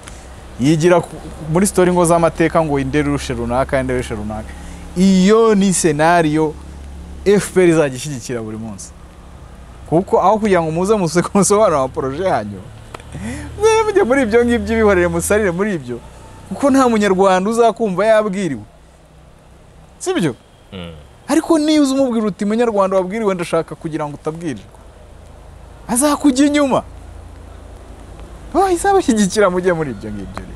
A: yigira ku- muri sitori ngo z'amateka ngo indere urushe runaka indere urushe runaka iyo ni senariyo fpr izajya ishyigikira buri munsi kuko aho kugira ngo muze museke musobanure amaporoje yanyu mwe mujye muri ibyo ngibyo bihorere musarire muri ibyo kuko nta munyarwanda uzakumva yabwiriwe sibyo
B: Mm.
A: ariko niyo uzi umubwira uti munyarwanda wabwiriwe ndashaka kugira ngo utabwirirwa azakujya inyuma bahise abashyigikira mujye muri ibyo ngibyo rero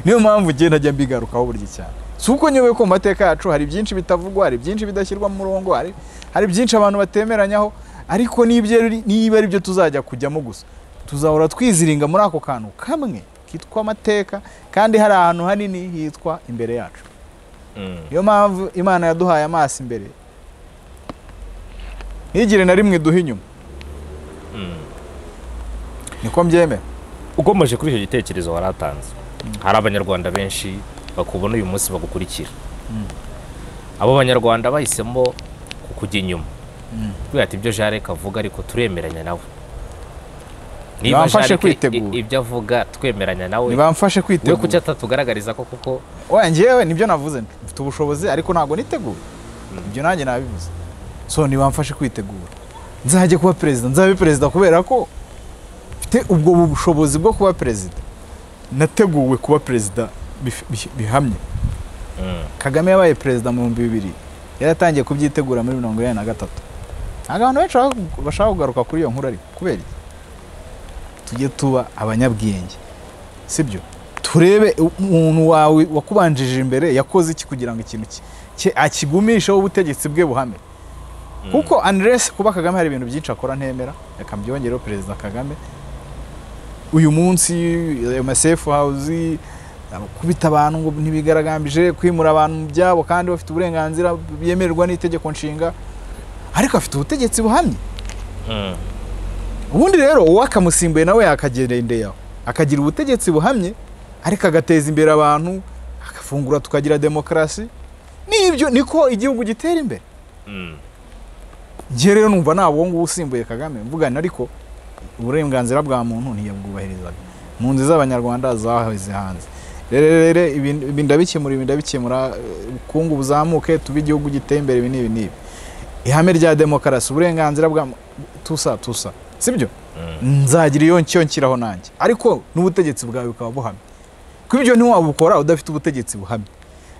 A: niyo mpamvu ugenda ajya mbigarukaho burya cyane si uko nyobewe ko mu mateka yacu hari byinshi bitavugwa hari byinshi bidashyirwa mu murongo hari, hari byinshi abantu batemeranyaho ariko n'ibyo ari- niba ari byo tuzajya kujyamo gusa tuzahora twiziringa muri ako kantu kamwe kitwa amateka kandi hari ahantu hanini hitwa imbere yacu
B: Mm.
A: niyo mpamvu imana yaduhaye amaso imbere ntigire na rimwe duha inyuma
B: Mm.
A: niko mbyemera
B: ukomeje kuri icyo gitekerezo waratanze hari abanyarwanda benshi bakubona uyu munsi bagukurikira abo banyarwanda bahisemo kujya inyuma kubera ati ibyo jareke avuga ariko turemeranya nawe
A: Bamfashe
B: Jarek i-
A: kwitegura.
B: i- ibyo avuga twemeranya nawe
A: ntibamfashe
B: we kuki
A: kwitegura
B: atatugaragariza ko kuko
A: oya ngewe nibyo navuze mfite ubushobozi ariko ntabwo niteguye ibyo nanjye nabivuze so ntibamfashe kwitegura nzajya kuba perezida nzabe perezida kubera ko mfite ubwo bushobozi bwo kuba perezida nateguwe kuba perezida bif- bih- bihamye
B: Mm.
A: kagame yabaye perezida mu bihumbi bibiri yaratangiye kubyitegura muri mirongo inani na gatatu ntabwo abantu benshi bashaka- bashaka kugaruka kuri iyo nkuru ariko kubera iki tujye tuba abanyabwenge sibyo turebe umuntu wawe wakubanjije imbere yakoze iki kugira ngo ikintu ki- cye akigumisheho ubutegetsi bwe buhame kuko unless kuba kagame hari ibintu byinshi akora ntemera reka mbyongereho perezida kagame uyu munsi ayo masefu hawuzi kubita abantu ngo ntibigaragambije kwimura abantu mu byabo kandi bafite uburenganzira byemererwa n'itegeko nshinga ariko afite ubutegetsi buhamye
B: Mm.
A: ubundi rero uwakamusimbuye nawe yakagendeyeho akagira ubutegetsi buhamye ariko agateza imbere abantu agafungura tukagira demokarasi nibyo niko igihugu gitera imbere
B: Mm.
A: njye rero numva nta uwo nguwo usimbuye kagame mvugana ariko uburenganzira bwa muntu ntiyabwubahirizaga mu nzu z'abanyarwanda zaheze hanze rero rero ibi- ibi ndabikemura ibi ndabikemura eh, ubukungu buzamuke tube igihugu giteye imbere ibi n'ibi n'ibi ihame rya demokarasi uburenganzira bwa mu- tusa tusa sibyo nzagira iyo ncyo nshyiraho nanjye ariko n'ubutegetsi bwawe bukaba buhamye kuko ibyo ntiwabukora udafite ubutegetsi buhamye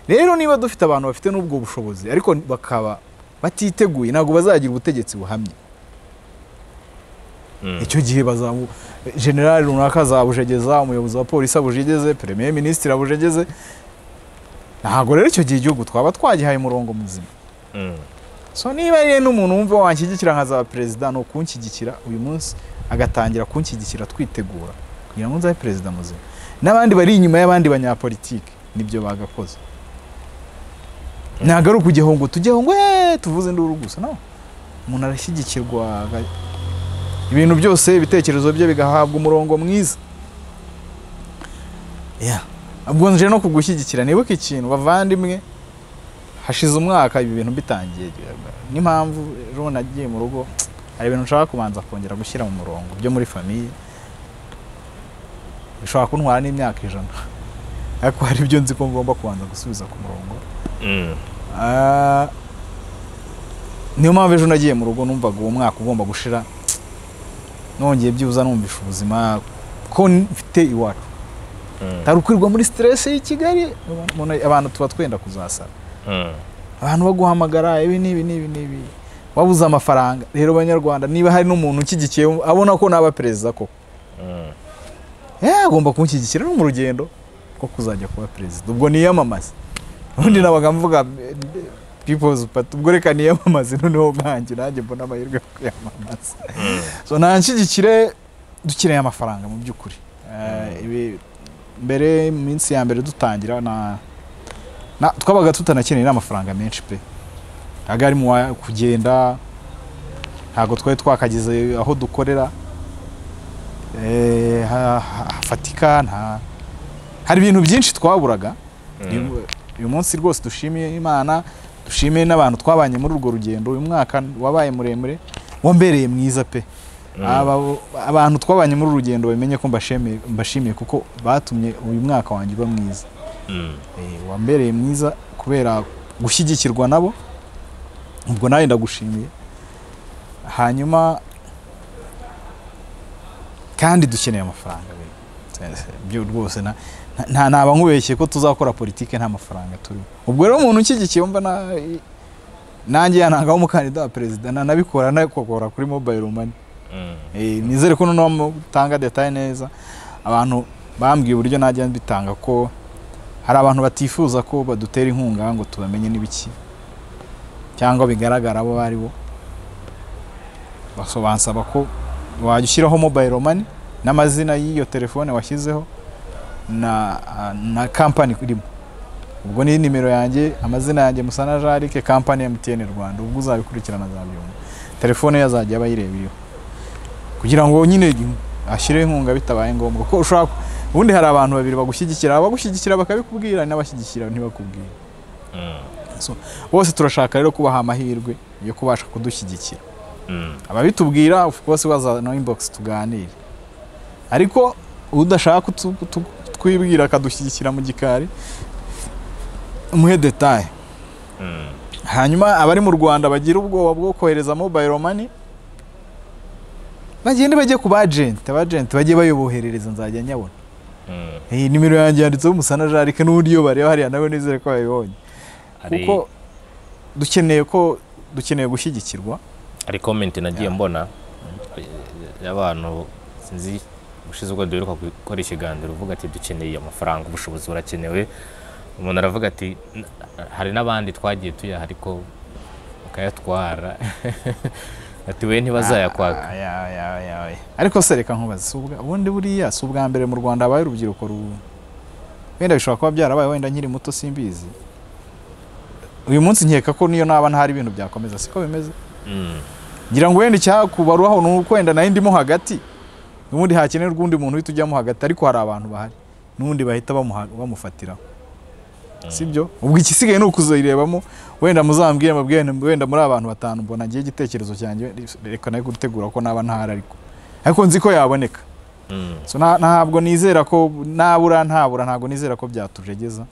A: rero niba dufite abantu bafite n'ubwo bushobozi ariko bakaba batiteguye ntabwo bazagira ubutegetsi buhamye
B: Mm.
A: icyo gihe bazabu generali runaka azabujegeza umuyobozi wa polisi abujegeze premier minisitiri abujegeze ntabwo rero icyo gihe igihugu twaba twagihaye umurongo muzima
B: Mm.
A: so niba rero n'umuntu wumva wanshyigikira nkazaba perezida ni ukunshyigikira uyu munsi agatangira kunshyigikira twitegura kugira ngo nzabe perezida muzima n'abandi bari inyuma y'abandi banyapolitike nibyo bagakoze ntabwo ari ukujyaho ngo tujyeho ngo eee tuvuze induru gusa no umuntu arashyigikirwa aga- ibintu byose ibitekerezo bye bigahabwa umurongo mwiza Yeah. ubwo nje no kugushyigikira nibuke ikintu bavandimwe hashize umwaka ibi bintu bitangiye n'impamvu ejo nagiye mu rugo hari ibintu nshaka kubanza kongera gushyira mu murongo byo muri famiye bishobora kuntwara n'imyaka ijana ariko hari ibyo nzi ko ngomba kubanza gusubiza ku murongo
B: Mm.
A: Ah, niyo mpamvu ejo nagiye mu rugo numvaga uwo mwaka ugomba gushira nongeye byibuza numvisha ubuzima ko mfite iwacu
B: Mm.
A: tarukwirwa muri stress y'i Kigali umuntu- abantu tuba twenda kuzasara
B: Mm.
A: abantu baguhamagara ibi n'ibi n'ibi n'ibi wabuze amafaranga rero banyarwanda niba hari n'umuntu ushyigikiye abona ko naba perezida koko
B: Mm.
A: Eh, agomba kumushyigikira no mu rugendo rwo kuzajya kuba perezida ubwo niyamamaze ubundi nabaga mvuga eh, people's party ubwo reka niyamamaze noneho bwanjye nanjye mbona amahirwe yo kwiyamamaza so nanshyigikire dukeneye amafaranga mu by'ukuri Eh, ibi- mbere mu minsi ya mbere dutangira na na- twabaga tutanakeneye n'amafaranga menshi pe ntabwo ari mu wa- kugenda ntabwo twari twakageze aho dukorera eh, ha- ha- hafatika nta hari ibintu byinshi twaburaga
B: Mm.
A: Uyu- uyu munsi rwose dushimiye imana dushimiye n'abantu twabanye muri urwo rugendo uyu mwaka wabaye muremure wambereye mwiza pe
B: Mm.
A: Aba- abantu twabanye muri uru rugendo bamenye ko mbashimiye mbashimiye kuko batumye uyu mwaka wanjye uba mwiza
B: Mm.
A: Eh, wambereye mwiza kubera gushyigikirwa nabo ubwo nawe ndagushimiye hanyuma kandi dukeneye amafaranga we. Se- se- byo rwose na- nta- nta naba nkubeshye ko tuzakora politike nta mafaranga turimo ubwo rero umuntu ushyigikiye wumva na- nanjye yanangaho umukandida wa perezida nanabikora nakokora kuri mobile money
B: Mm.
A: Eh, nizere ko noneho mutanga detaye neza abantu bambwiye uburyo najya mbitanga ko hari abantu batifuza ko badutera inkunga ngo tubamenye n'ibiki cyangwa bigaragara abo ari bo Baso- bansaba ko wajya ushyiraho mobile money n'amazina y'iyo telefone washyizeho na, na kampani irimo ubwo ni nimero yanjye amazina yanjye musana jarike kampani ya mtn rwanda ubwo uzabikurikirana azabyumva telefone ye azajya aba ayireba iriho kugira ngo nyine ashyire inkunga bitabaye ngombwa ko ushobora ku- ubundi hari abantu babiri bagushyigikira abagushyigikira bakabikubwira n'abashyigikira ntibakubwire
B: Mm.
A: bose turashaka rero kubaha amahirwe yo kubasha kudushyigikira
B: Mm.
A: ababitubwira of course bazana inbox tuganire ariko udashaka kutu- kutu- kutwibwira akadushyigikira mu gikari umuhe detaye
B: Mm.
A: hanyuma abari mu rwanda bagira ubwoba bwo kohereza mobile money bagende bajye ku bajenti abajenti bajye bayoboherereza nzajya nyabona
B: Mm.
A: iyi nimero yanjye yanditseho umusana jarike n'ubundi iyo bareba hariya nawe nizere ko babibonye
B: Hari-
A: kuko dukeneye ko dukeneye gushyigikirwa
B: hari komenti nagiye
A: Yeah.
B: mbona eh, y'abantu sinzi ushize ubwo duheruka gukora ikiganiro uvuga ati dukeneye amafaranga ubushobozi burakenewe umuntu aravuga ati "N- hari n'abandi twagiye tuyaha ariko bakayatwara ati we ntibazayakwaka
A: Ah, ya- ya- ya- ya. ariko se reka nkubaze si ubwa- ubundi buriya si ubwa mbere mu rwanda habaye urubyiruko ru wenda bishobora kuba byarabaye wenda nkiri muto simbizi uyu munsi nkeka ko niyo naba ntari ibintu byakomeza siko bimeze
B: Mm,
A: ngira ngo wenda icyakubaruwaho ni uko wenda nayo ndimo hagati n'ubundi hakenerwa undi muntu uhita ujyamo hagati ariko hari abantu bahari n'ubundi bahita bamuha- bamufatiraho sibyo ubwo igisigaye ni ukuzirebamo wenda muzambwire mubwire nti wenda muri abantu batanu mbona ngiye igitekerezo cyanjye reka nayo gutegura ko naba ntahari ariko ariko nzi ko yaboneka
B: mm,
A: So, nta- ntabwo nizera ko nabura ntabura ntabwo nizera ko byatujegeza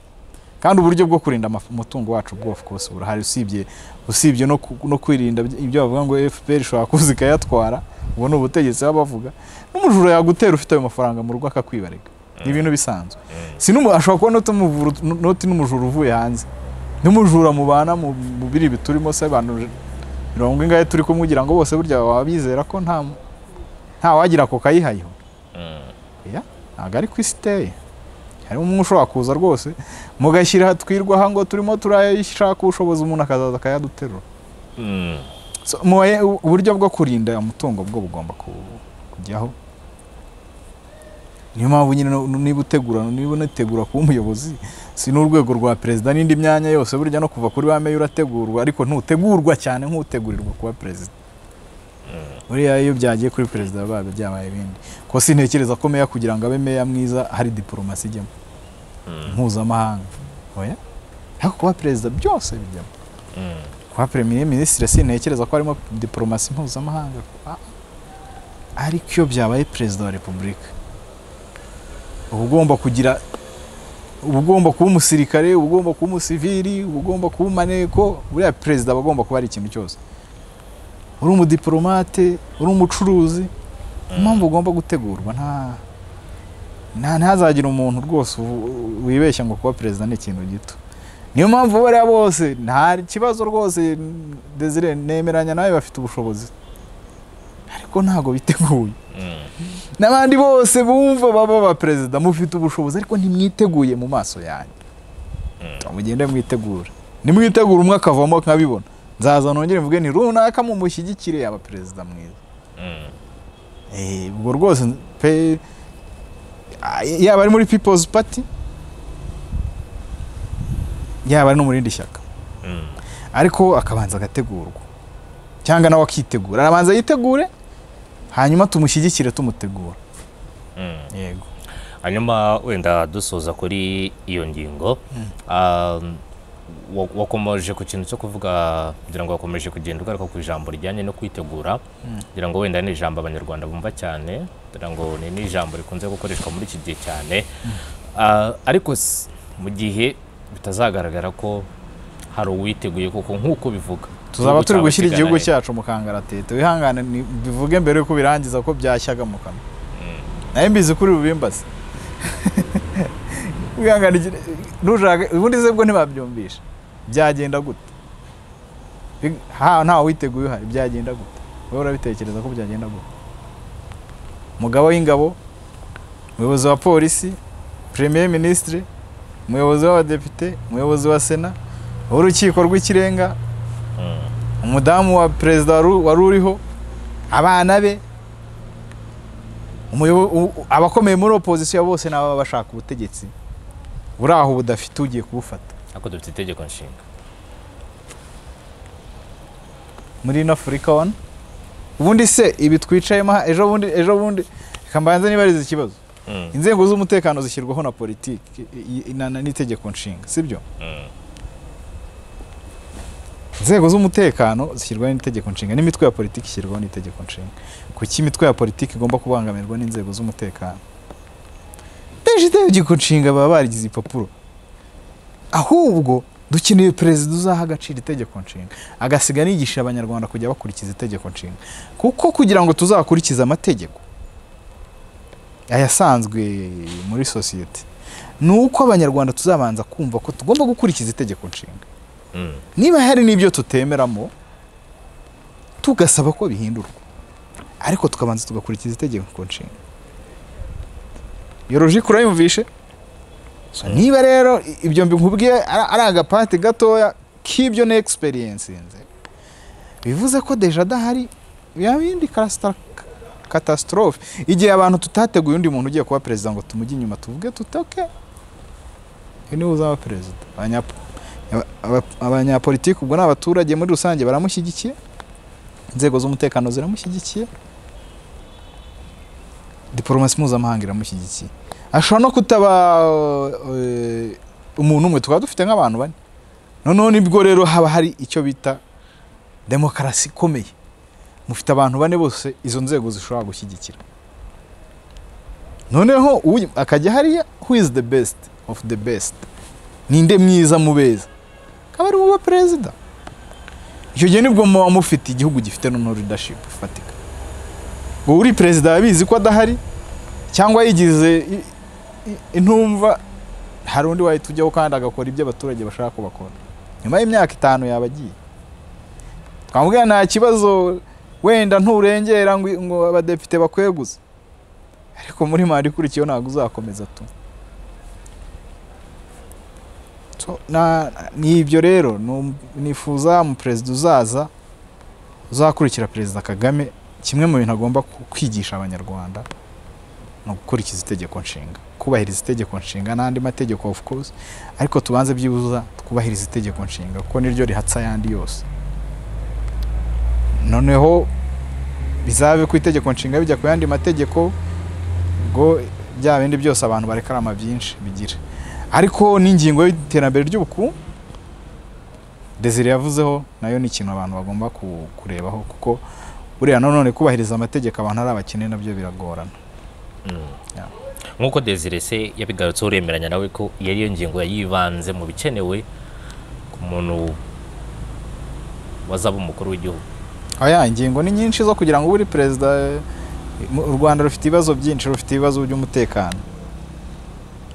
A: kandi uburyo bwo kurinda amaf- umutungo wacu bwo of course burahari usibye usibye no ku- no kwirinda by- ibyo bavuga ngo FPR ishobora kuza ikayatwara ubwo ni ubutegetsi baba bavuga n'umujura yagutera ufite ayo mafaranga mu rugo akakwibarega ni ibintu bisanzwe si n'umu- ashobora kuba noti umuvura- noti n'umujura uvuye hanze n'umujura mubana mu mu biribi turimo se abantu mirongo ingahe turi kumwe ugira ngo bose burya baba bizera ko nta nta wagira ako kayihayeho
B: mm,
A: ntabwo ari ku isi iteye harimo umwe ushobora kuza rwose mugashyira twirwaho ngo turimo turashaka ubushobozi umuntu akazaza akayaduterura
B: mm,
A: So, mubaye- u- uburyo bwo kurinda umutungo bwo bugomba ku- kujyaho niyo mpamvu nyine no- niba utegura niba unategura kuba umuyobozi si n'urwego rwa perezida n'indi myanya yose burya no kuva kuri ba meya urategurwa ariko ntutegurwa cyane nk'utegurirwa kuba perezida buriya iyo byagiye kuri perezida biba byabaye ibindi ko sintekereza ko meya kugira ngo abe meya mwiza hari diporomasi ijyamo mpuzamahanga oya ariko kuba perezida byose bijyamo kuba premier minisitiri sintekereza ko harimo diporomasi mpuzamahanga Ah, ah. ariko iyo byabaye perezida wa repubulika uba ugomba kugira uba ugomba kuba umusirikare uba ugomba kuba umusivili uba ugomba kuba umaneko buriya perezida aba agomba kuba ari ikintu cyose uri umudiporomate uri umucuruzi impamvu ugomba gutegurwa nta nta ntazagire umuntu rwose u- wibeshya ngo kuba perezida ni ikintu gito niyo mpamvu bariya bose nta kibazo rwose Desire nemeranya nawe bafite ubushobozi ariko ntabwo biteguye n'abandi bose bumva baba ba perezida mufite ubushobozi ariko ntimwiteguye mu maso yanjye mugende mwitegura nimwitegura umwe akavamo nkabibona nzaza nongere mvuge nti runaka mumushyigikire yaba perezida mwiza Eh, ubwo rwose pe ah, yaba ari muri people's party yaba ari no mu rindi shyaka ariko akabanza agategurwa cyangwa nawe akitegura arabanza yitegure hanyuma tumushyigikire tumutegura yego
B: hanyuma wenda dusoza kuri iyo ngingo ah, wa- wakomeje ku kintu cyo kuvuga kugira ngo wakomeje kugenda ugaruka ku ijambo rijyanye no kwitegura kugira ngo wenda ni ijambo abanyarwanda bumva cyane kugira ngo ni n'ijambo rikunze gukoreshwa muri iki gihe cyane Ah, ariko s- mu gihe bitazagaragara ko hari uwiteguye kuko nk'uko bivuga
A: tuzaba turi
B: igihugu cyawe
A: gushyira igihugu
B: kiganane.
A: cyacu mu kangaratete wihangane ni- bivuge mbere yuko birangiza ko byashyaga mu kanwa nawe mbizi kuri bubimbaze wihangane igihe- nujage- ubundi se bwo ntibabyumvisha byagenda gute Big- ha ntawe witeguye uhari byagenda gute wowe urabitekereza ko byagenda gute umugabo w'ingabo umuyobozi wa polisi premier minisitiri umuyobozi w'abadepite umuyobozi wa sena w'urukiko rw'ikirenga
B: Mm.
A: umudamu wa perezida waru- wari uriho abana be umuyobo- u- u- abakomeye muri opozisiyo bose ni ababa bashaka ubutegetsi buri aho budafite ugiye kubufata
B: ariko dufite itegeko nshinga
A: muri ino afurika wana ubundi se ibi twicayemo aha, ejo bundi ejo bundi reka mbanze nibarize ikibazo
B: Mm,
A: inzego z'umutekano zishyirwaho na politiki i- i- na- na- n'itegeko nshinga sibyo
B: mm,
A: inzego z'umutekano zishyirwaho n'itegeko nshinga n'imitwe ya politiki ishyirwaho n'itegeko nshinga kuki imitwe ya politiki igomba kubangamirwa n'inzego z'umutekano benshi itegeko nshinga baba barigize ipapuro ahubwo dukeneye perezida uzaha agaciro itegeko nshinga agasiga anigisha abanyarwanda kujya bakurikiza itegeko nshinga kuko kugira ngo tuzakurikize amategeko ayasanzwe muri sosiyete ni uko abanyarwanda tuzabanza kumva ko tugomba gukurikiza itegeko nshinga
B: mm,
A: niba hari n'ibyo tutemeramo tugasaba ko bihindurwa ariko tukabanza tugakurikiza itegeko nshinga iyo logike urayumvishe So, niba rero i- ibyo mbikubwiye ari ari agapati gatoya k'ibyo ni egisperiyensi bivuze ko deja adahari yaba indi kasita- catastrophe igihe abantu tutateguye undi muntu ugiye kuba perezida ngo tumujye inyuma tuvuge tutoke uyu niwe uzaba perezida abanyapo aba- aba- abanyapolitiki ubwo ni abaturage muri rusange baramushyigikiye inzego z'umutekano ziramushyigikiye diporomasi mpuzamahanga iramushyigikiye ashobora no kutaba eh, umuntu umwe tukaba dufite nk'abantu bane noneho nibwo rero haba hari icyo bita demokarasi ikomeye mufite abantu bane bose izo nzego zishobora gushyigikira noneho uyu- akajya hariya who is the best of the best ninde mwiza mu beza akaba ari uba perezida icyo gihe nibwo muba mufite igihugu gifite noneho leadership ifatika ubu uri perezida yabizi ko adahari cyangwa yigize i- i- intumva hari undi wahita ujyaho kandi agakora ibyo abaturage bashaka ko bakora nyuma y'imyaka itanu yaba agiye twamubwira nta kibazo wenda nturengera ngo ngo abadepite bakweguze ariko muri manda ikurikiyeho ntabwo uzakomeza tu So, na- ni ibyo rero nu- nifuza mu perezida uzaza uzakurikira perezida kagame kimwe mu bintu agomba ku- kwigisha abanyarwanda ni ugukurikiza itegeko nshinga kubahiriza itegeko nshinga n'andi mategeko of course ariko tubanze byibuza twubahiriza itegeko nshinga kuko niryo rihatsa ayandi yose noneho bizabe ku itegeko nshinga bijya ku yandi mategeko ngo bya bindi byose abantu barekarama byinshi bigira ariko n'ingingo y'iterambere ry'ubukungu desire yavuzeho nayo ni ikintu abantu bagomba ku- kurebaho kuko buriya nanone kubahiriza amategeko abantu ari abakene nabyo biragorana
B: nk'uko Desire se yabigarutseho uremeranya nawe ko iyo ariyo ngingo yayibanze mu bikenewe ku muntu wazaba umukuru w'igihugu
A: oya ingingo ni nyinshi zo kugira ngo ube uri perezida eh, mu- u rwanda rufite ibibazo byinshi rufite ibibazo by'umutekano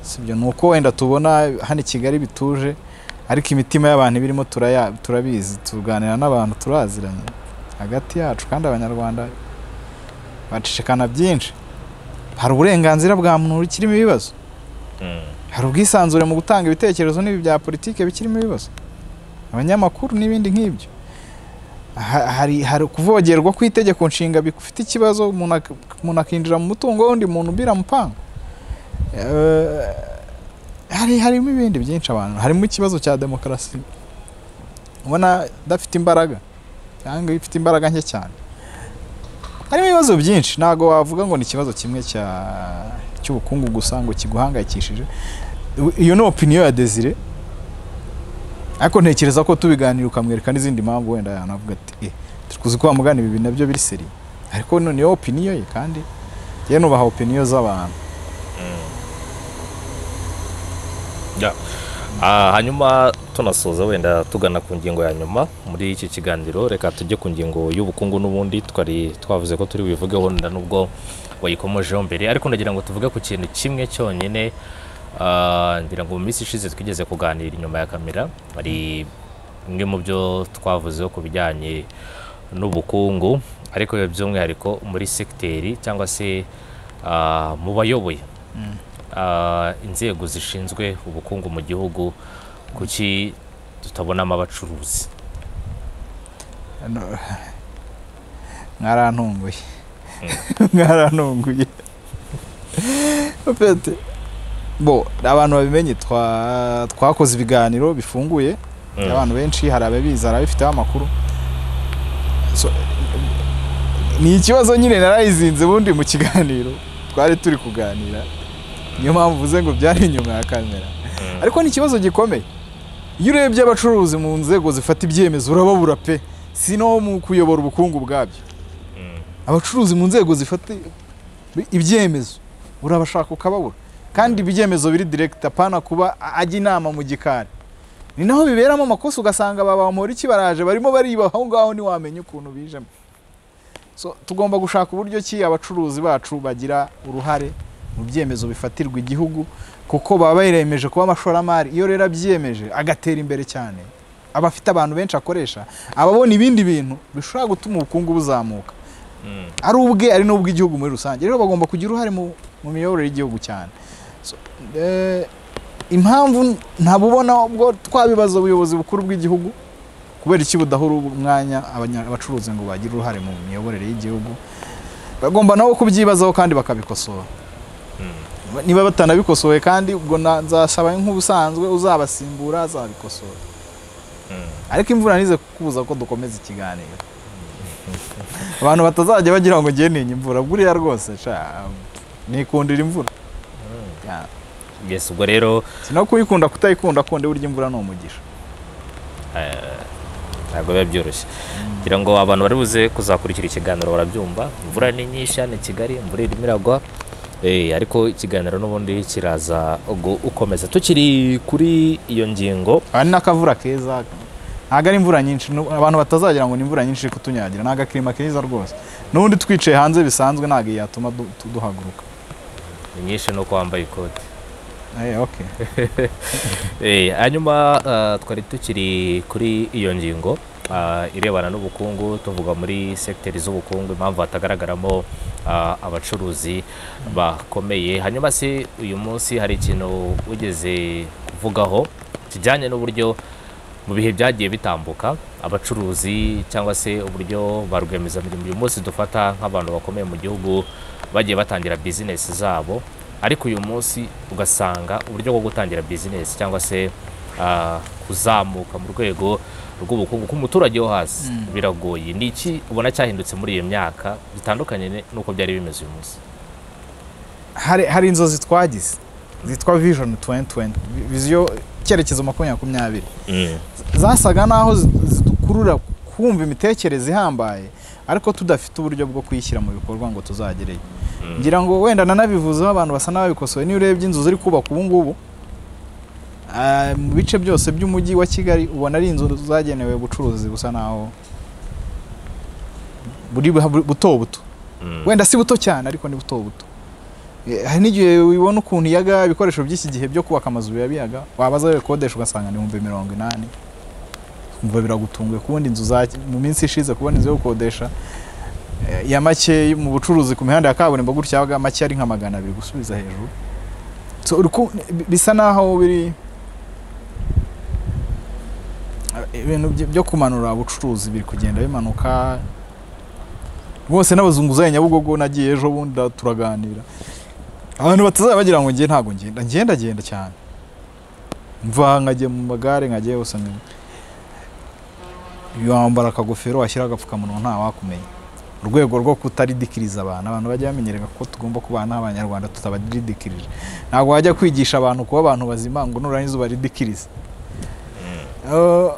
A: sibyo ni uko wenda tubona hano i kigali bituje ariko imitima y'abantu ibirimo turaya- turabizi tuganira n'abantu turaziranye hagati yacu kandi abanyarwanda bacicikana byinshi hari uburenganzira bwa muntu bukirimo ibibazo
B: Mm.
A: hari ubwisanzure mu gutanga ibitekerezo n'ibi bya politike bikirimo ibibazo abanyamakuru n'ibindi nk'ibyo Ha- hari hari kuvogerwa kw'itegeko nshinga bifite ikibazo umuntu ak- umuntu akinjira mu mutungo w'undi muntu biramupanga Eh, hari harimo ibindi byinshi abantu harimo ikibazo cya demokarasi ubona idafite imbaraga cyangwa ifite imbaraga nke cyane harimo ibibazo byinshi ntabwo wavuga ngo ni ikibazo kimwe cya cy'ubukungu gusa ngo kiguhangayikishije iyo ni opiniyo ya desire ariko ntekereza ko tubiganira ukamwereka n'izindi mpamvu wenda yanavuga ati eh turi kuzi ko wamugana ibi bintu nabyo biri seri ariko none iyo opiniyo ye kandi yewe nubaha opiniyo z'abantu
B: Ah, hanyuma tunasoza wenda tugana ku ngingo ya nyuma muri iki kiganiro reka tujye ku ngingo y'ubukungu n'ubundi twari twavuze ko turi buyivugeho nda nubwo wayikomojeho mbere ariko ndagira ngo tuvuge ku kintu kimwe cyonyine Ah, ngira ngo mu minsi ishize twigeze kuganira inyuma ya kamera hari bimwe mu byo twavuzeho ku bijyanye n'ubukungu ariko biba by'umwihariko muri segiteri cyangwa se ah, mu bayoboye ah, inzego zishinzwe ubukungu mu gihugu kuki tutabonamo abacuruzi
A: No- mwarantunguye mwarantunguye Opete, bo abantu babimenye twa- twakoze ibiganiro bifunguye
B: Mm.
A: abantu benshi hari ababizi hari ababifiteho amakuru So, ni ikibazo nyine narayizinze ubundi mu kiganiro twari turi kuganira niyo mpamvu uvuze ngo byari inyuma ya kamera
B: Mm.
A: ariko ni ikibazo gikomeye iyo urebye abacuruzi mu nzego zifata ibyemezo urababura pe si no mu kuyobora ubukungu bwabyo
B: Mm.
A: abacuruzi mu nzego zifata ibyemezo urabashaka ukababura kandi ibyemezo biri direkiti apana kuba ajya inama mu gikari ni naho biberamo amakosa ugasanga baba bamura iki baraje barimo bariba aho ngaho ntiwamenya ukuntu bijemo so tugomba gushaka uburyo ki abacuruzi bacu bagira uruhare mu byemezo bifatirwa igihugu kuko baba biremeje kuba amashoramari iyo rero abyiyemeje agatera imbere cyane aba afite abantu benshi akoresha aba abona ibindi bintu bishobora gutuma ubukungu buzamuka
B: Mm.
A: ari ubwe ari n'ubw'igihugu muri rusange rero bagomba kugira uruhare mu mu miyoborere y'igihugu cyane So, eh, impamvu ntabubona ubwo twabibaza ubuyobozi bukuru bw'igihugu kubera iki budahura umwanya abanya- abacuruzi ngo bagire uruhare mu miyoborere y'igihugu bagomba nabo kubyibazaho kandi bakabikosora niba batanabikosoye kandi ubwo na- nzasaba nk'ubusanzwe uzabasimbura azabikosora
B: Mm.
A: ariko imvura nize kukubuza ko dukomeza ikiganiro abantu batazajya bagira ngo ngiye ninya imvura buriya rwose sha nikundira imvura Ya.
B: yes ubwo rero
A: si no kuyikunda kutayikunda kundi burya imvura ni umugisha
B: ntabwo biba byoroshye ngira ngo abantu bari buze kuzakurikira ikiganiro barabyumva imvura ni nyinshi hano i kigali imvura irimo iragwa Eh, ariko ikiganiro n'ubundi kiraza gu- gukomeza tukiri kuri iyo ngingo
A: aha ni n'akavura keza ntabwo ari imvura nyinshi nu- abantu batazagira ngo ni imvura nyinshi iri kutunyagira ni agakirima keza rwose n'ubundi twicaye hanze bisanzwe ntabwo yatuma du- tu- duhaguruka
B: ni nyinshi nuko wambaye ikoti
A: Eh, okay.
B: Eh, hanyuma ah, twari tukiri kuri iyo ngingo ah, irebana n'ubukungu tuvuga muri sekiteri z'ubukungu impamvu hatagaragaramo ah, abacuruzi bakomeye hanyuma se uyu munsi hari ikintu wigeze kuvugaho kijyanye n'uburyo mu bihe byagiye bitambuka abacuruzi cyangwa se uburyo ba rwiyemezamirimo uyu munsi dufata nk'abantu bakomeye mu gihugu bagiye batangira bizinesi zabo ariko uyu munsi ugasanga uburyo bwo gutangira bizinesi cyangwa se ah, kuzamuka mu rwego rw'ubukungu k'umuturage wo hasi biragoye ni iki ubona cyahindutse muri iyo myaka bitandukanye n'uko byari bimeze uyu munsi
A: hari hari inzozi twagize zitwa vision 2020 vi- viziyo cyerekezo makumyabiri makumyabiri
B: Mm.
A: zasaga n'aho zi- zidukurura kumva imitekerereze ihambaye ariko tudafite uburyo bwo kuyishyira mu bikorwa ngo tuzagereyo
B: Mm.
A: ngira ngo wenda nanabivuzeho abantu basa n'ababikosoye niyo urebye inzu ziri kubaka ubu ngubu ah, mu bice byose by'umujyi wa kigali ubona ari inzu zagenewe ubucuruzi busa n'aho buri bu- buto buto
B: Mm.
A: wenda si buto cyane ariko ni buto buto Eh, hari n'igihe wibona ukuntu iyaga ibikoresho by'iki gihe byo kubaka amazu biba biyaga wabaza ibikodesha ugasanga ni ibihumbi mirongo inani umva biragutunguye kubona inzu za mu minsi ishize kubona inzu yo gukodesha eh, ya make mu bucuruzi ku mihanda ya kaburimbo gutya yabaga make ari nka magana abiri gusubiza hejuru so, uri ku- bi- bisa naho biri eh, ibintu byo- byo kumanura ubucuruzi biri kugenda bimanuka rwose n'abazunguzayi nyabugogo nagiye ejo bundi turaganira abantu batazaba bagira ngo ngiye ntabwo ngenda ngenda ngenda cyane mva nkajya mu magare nkajya yose nkajya wambara akagofero washyira agapfukamunwa nta wakumenya mu rwego rwo kutaridikiriza abantu abantu bajya bamenyerega ko tugomba kubana n'abanyarwanda tutabaridikirije ntabwo wajya kwigisha abantu kuba abantu bazima ngo nurangiza ubaridikirize Eh,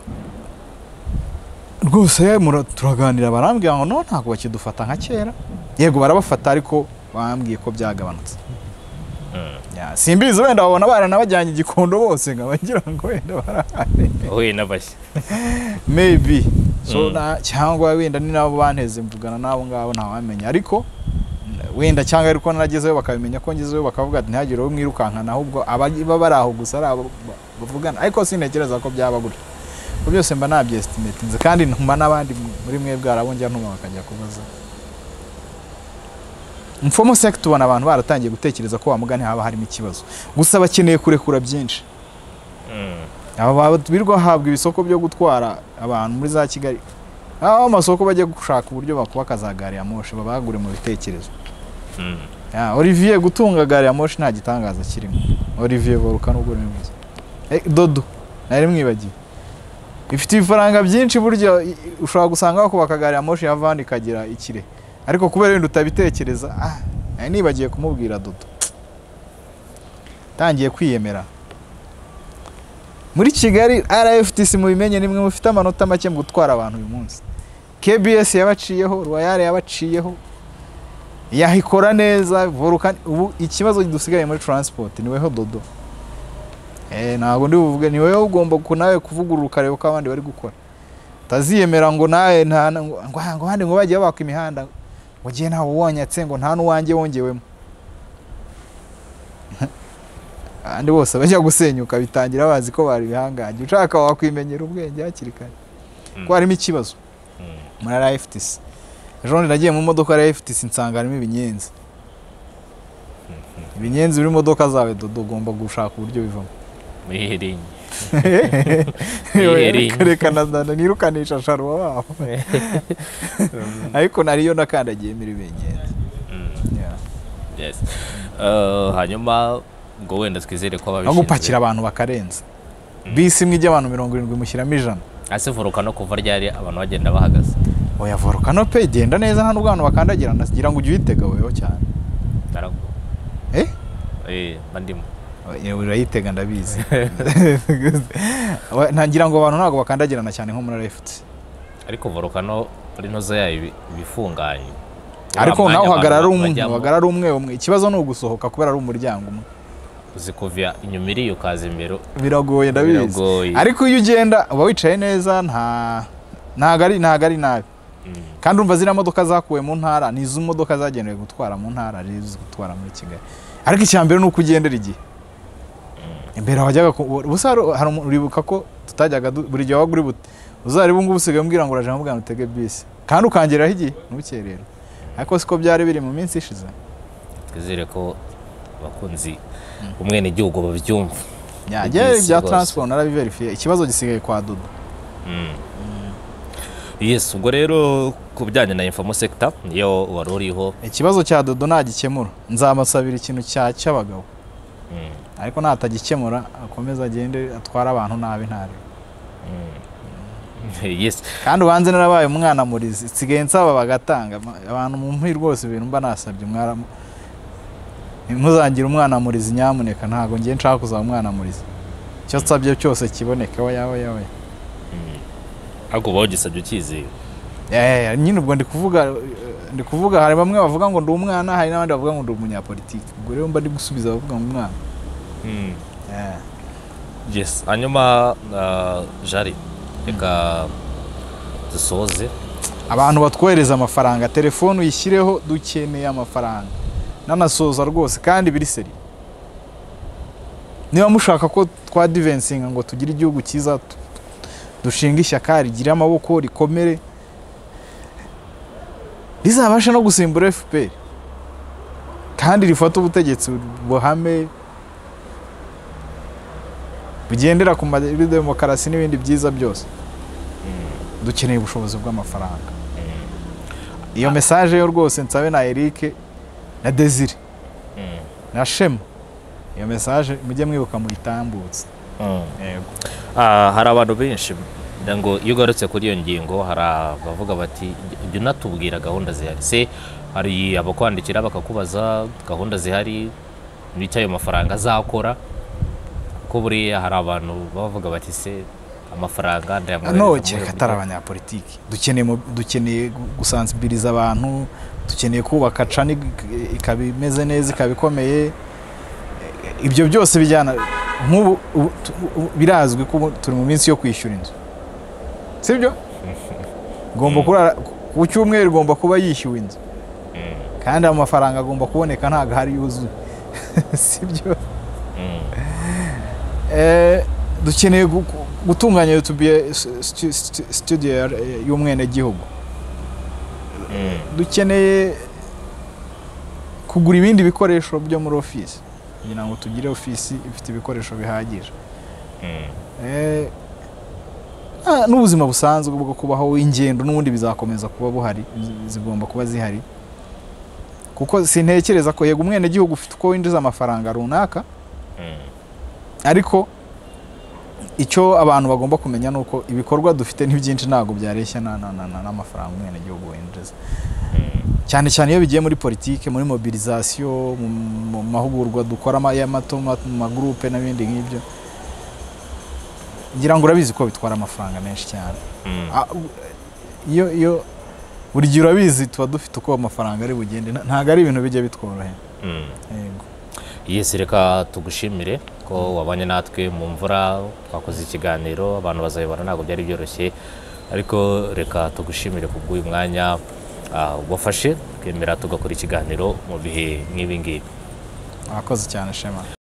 A: rwose mura- turaganira barambwira ngo no ntabwo bakidufata nka kera yego barabafata ariko bambwiye ko byagabanutse
B: Mm.
A: Ya, simbizi wenda babona baranabajyanye igikondo bose nkabagira ngo wenda barahari
B: Oye n'abashya.
A: maybe so
B: Mm.
A: na, cyangwa wenda ni nabo banteze mvugana n'abo ngabo ntawamenya ariko n- wenda cyangwa ariko naragezeyo bakabimenya ko ngezeyo bakavuga ati ntihagire uwo mwirukankana ahubwo ababa bari aho gusa ari abo ba- bavugana ariko sintekereza ko byaba gutyo ko byose mba nabyestimatinze kandi ntuma n'abandi m- muri mwe bwarabongera ntuma bakajya kubaza informal sector ubona abantu baratangiye gutekereza ko wa mugani haba harimo ikibazo gusa bakeneye kurekura byinshi
B: Mm.
A: aba birirwa bahabwa ibisoko byo gutwara abantu muri za kigali aho amasoko bajya gushaka uburyo bakubaka za gari ya moshi babagure mu bitekerezo
B: Mm.
A: Ya, olivier gutunga gari ya moshi nta gitangaza kirimo olivier boruka nubwo ni mwiza Eh, dodo nari mwibagiwe ifite ibifaranga byinshi burya i- i- ushobora gusanga bakubaka gari ya moshi ya vani ikagira ikire ariko kubera wenda utabitekereza ah, nari nibagiye kumubwira dodo tangiye kwiyemera muri kigali rftc mubimenye nimwe mufite amanota make mu gutwara abantu uyu munsi kbs yabaciyeho royal yabaciyeho yahikora neza volcano ubu ikibazo dusigaye muri transport niweho dodo eh ntabwo ndi buvuge ni wowe ugomba ku nawe kuvugurura ukareba uko abandi bari gukora utaziyemera ngo nawe nta ngo ngo ngo abandi ngo bagiye baka imihanda ngo gihe ntawe wonyatse ngo nta n'uwanjye wongewemo abandi bose bajya gusenyuka bitangira bazi ko bari ibihangange ushaka wakwimenyera ubwenge hakiri kare ko harimo ikibazo
B: Mm.
A: muri RFTC ejo bundi nagiye mu modoka ya RFTC nsanga harimo ibinyenzi ibinyenzi biri mu modoka zawe dodo ugomba gushaka uburyo bivamo
B: Muri Herenye. Iherereye.
A: reka ndana nirukanisha sharuwa wabo ariko nariyo nakandagiye muri ibinyenzi
B: Mm.
A: Yeah.
B: Yes. Uh, hanyuma ngo wenda twizere ko
A: aho
B: ababishinzwe
A: gupakira abantu bakarenza bisi imwe ijya abantu mirongo irindwi mushyiramo ijana
B: ase volcano kuva ryari abantu bagenda bahagaze
A: oya volcano pe igenda neza nta n'ubwo abantu bakandagira nagira ngo ujye uyitega weho cyane
B: Naragu-
A: eh
B: eh mba ndimo
A: Oya, urayitega ndabizi Oya, ntagira ngo abantu ntabwo bakandagirana cyane nko muri RFT
B: ariko volcano muri ntozo yayo ibi- ibifunganye
A: ariko
B: Uriya
A: nawe
B: mwanya
A: uhagarara
B: abantu
A: umwe
B: bajyamo,
A: uhagarara umwe umwe ikibazo ni ugusohoka kubera ari umuryango umwe
B: uzi kuva inyuma iriya ukaza imbere
A: biragoye ndabizi
B: biragoye
A: ariko iyo ugenda uba wicaye neza nta ntago ari ntago ari nabi
B: Mm.
A: kandi urumva ziriya modoka zakuwe mu ntara ni izo modoka zagenewe gutwara mu ntara ari izo gutwara muri kigali ariko icya mbere ni uko ugendera igihe imbere wajyaga ku- ubusa hari- hari umuntu- uribuka ko tutajyaga du- buri gihe wabaga uri bute uzari ubu ngubu usigaye umbwira ngo uraje nkubwira ngo utege bisi kandi ukangeraho igihe ntukerere ariko siko byari biri mu minsi ishize
B: twizere ko abakunzi umwenegihugu babyumva
A: yajya
B: Bisi
A: bya
B: rwose.
A: transport narabiverifiye ikibazo gisigaye kwa dodo
B: yes ubwo rero ku bijyanye na infamo sector niyo wari uriho
A: ikibazo cya dodo nagikemura nzamusabira ikintu cya cy'abagabo
B: Mm.
A: ariko natagikemura akomeze agende atware abantu nabi ntari
B: yes
A: kandi ubanze narabaye umwana murizi nsigaye nsaba bagatanga Ma- abantu mu mpi rwose ibintu mba nasabye mwaramu ntuzangire umwana murizi nyamuneka ntabwo ngiye nshaka kuzaba umwana murizi icyo nsabye cyose kiboneka we yawe yawe
B: ariko uba wagisabye ukizewe
A: nyine ubwo ndi kuvuga ndi kuvuga hari bamwe bavuga ngo ndi umwana hari n'abandi bavuga ngo ndi umunyapolitiki ubwo rero mba ndi gusubiza abavuga ngo umwana Eh,
B: yes hanyuma ah, jari reka dusoze
A: abantu batwohereza amafaranga telefone uyishyireho dukeneye amafaranga nanasoza rwose kandi biri seri niba mushaka ko twadivensinga ngo tugire igihugu cyiza tu- dushinga ishyaka rigire amaboko rikomere rizabashe no gusimbura fpr kandi rifata ubutegetsi buhame bugendera ku ma- kuri demokarasi n'ibindi byiza byose dukeneye ubushobozi bw'amafaranga iyo mesaje yo rwose nsabe na Eric na Desire
B: Mm.
A: na Shema iyo mesaje mujye mwibuka muyitambutse yego
B: Ah, hari abantu benshi ngira ngo iyo ugarutse kuri iyo ngingo hari abavuga bati jya unatubwira gahunda zihari se hari abakwandikira bakakubaza gahunda zihari n'icyo ayo mafaranga azakora ko buriya hari abantu bavuga bati se amafaranga ndayamwohereza
A: no
B: mu
A: kereka
B: buryo
A: atari abanyapolitiki dukeneye mu- dukeneye gu- gusansibiliza abantu dukeneye kubaka cani ik- ikaba imeze neza ikaba ikomeye E, ibyo byose bijyana nk'ubu ubu- tu- ubu- birazwi ko ubu turi mu minsi yo kwishyura inzu sibyo ngomba kurara ku cyumweru igomba kuba yishyuwe inzu
B: Mm.
A: kandi ayo mafaranga agomba kuboneka ntabwo ahari yuzuye sibyo
B: Mm.
A: Eh, dukeneye gu- gu- gutunganya YouTube studio ya- y'umwenegihugu
B: Mm.
A: dukeneye kugura ibindi bikoresho byo muri ofisi kugira ngo tugire ofisi ifite ibikoresho bihagije
B: Mm.
A: Eh, ah, n'ubuzima busanzwe bwo kubaho ingendo n'ubundi bizakomeza kuba buhari zi- zigomba kuba zihari kuko sintekereza ko yego umwenegihugu ufite uko winjiza amafaranga runaka
B: Mm.
A: ariko icyo abantu bagomba kumenya ni uko ibikorwa dufite ni byinshi ntabwo byareshya na- na- na- na- n'amafaranga umwenegihugu winjiza cyane cyane iyo bigiye muri politiki muri mobilizasiyo mu mu mahugurwa dukora ama- y'amato ma- mu magurupe n'ibindi nk'ibyo ngira ngo urabizi ko bitwara amafaranga menshi cyane
B: Mm.
A: Ah, u- iyo iyo buri gihe urabizi tuba dufite uko amafaranga ari bugende Nta- ntabwo ari ibintu bijya bitworohera
B: Mm.
A: yego
B: Yes, reka tugushimire ko wabanye natwe mu mvura twakoze ikiganiro abantu bazabibona ntabwo byari byoroshye ariko reka tugushimire kubw'uyu mwanya ah, wafashe twemera tugakora ikiganiro mu bihe nk'ibi ngibi
A: mwakoze cyane shema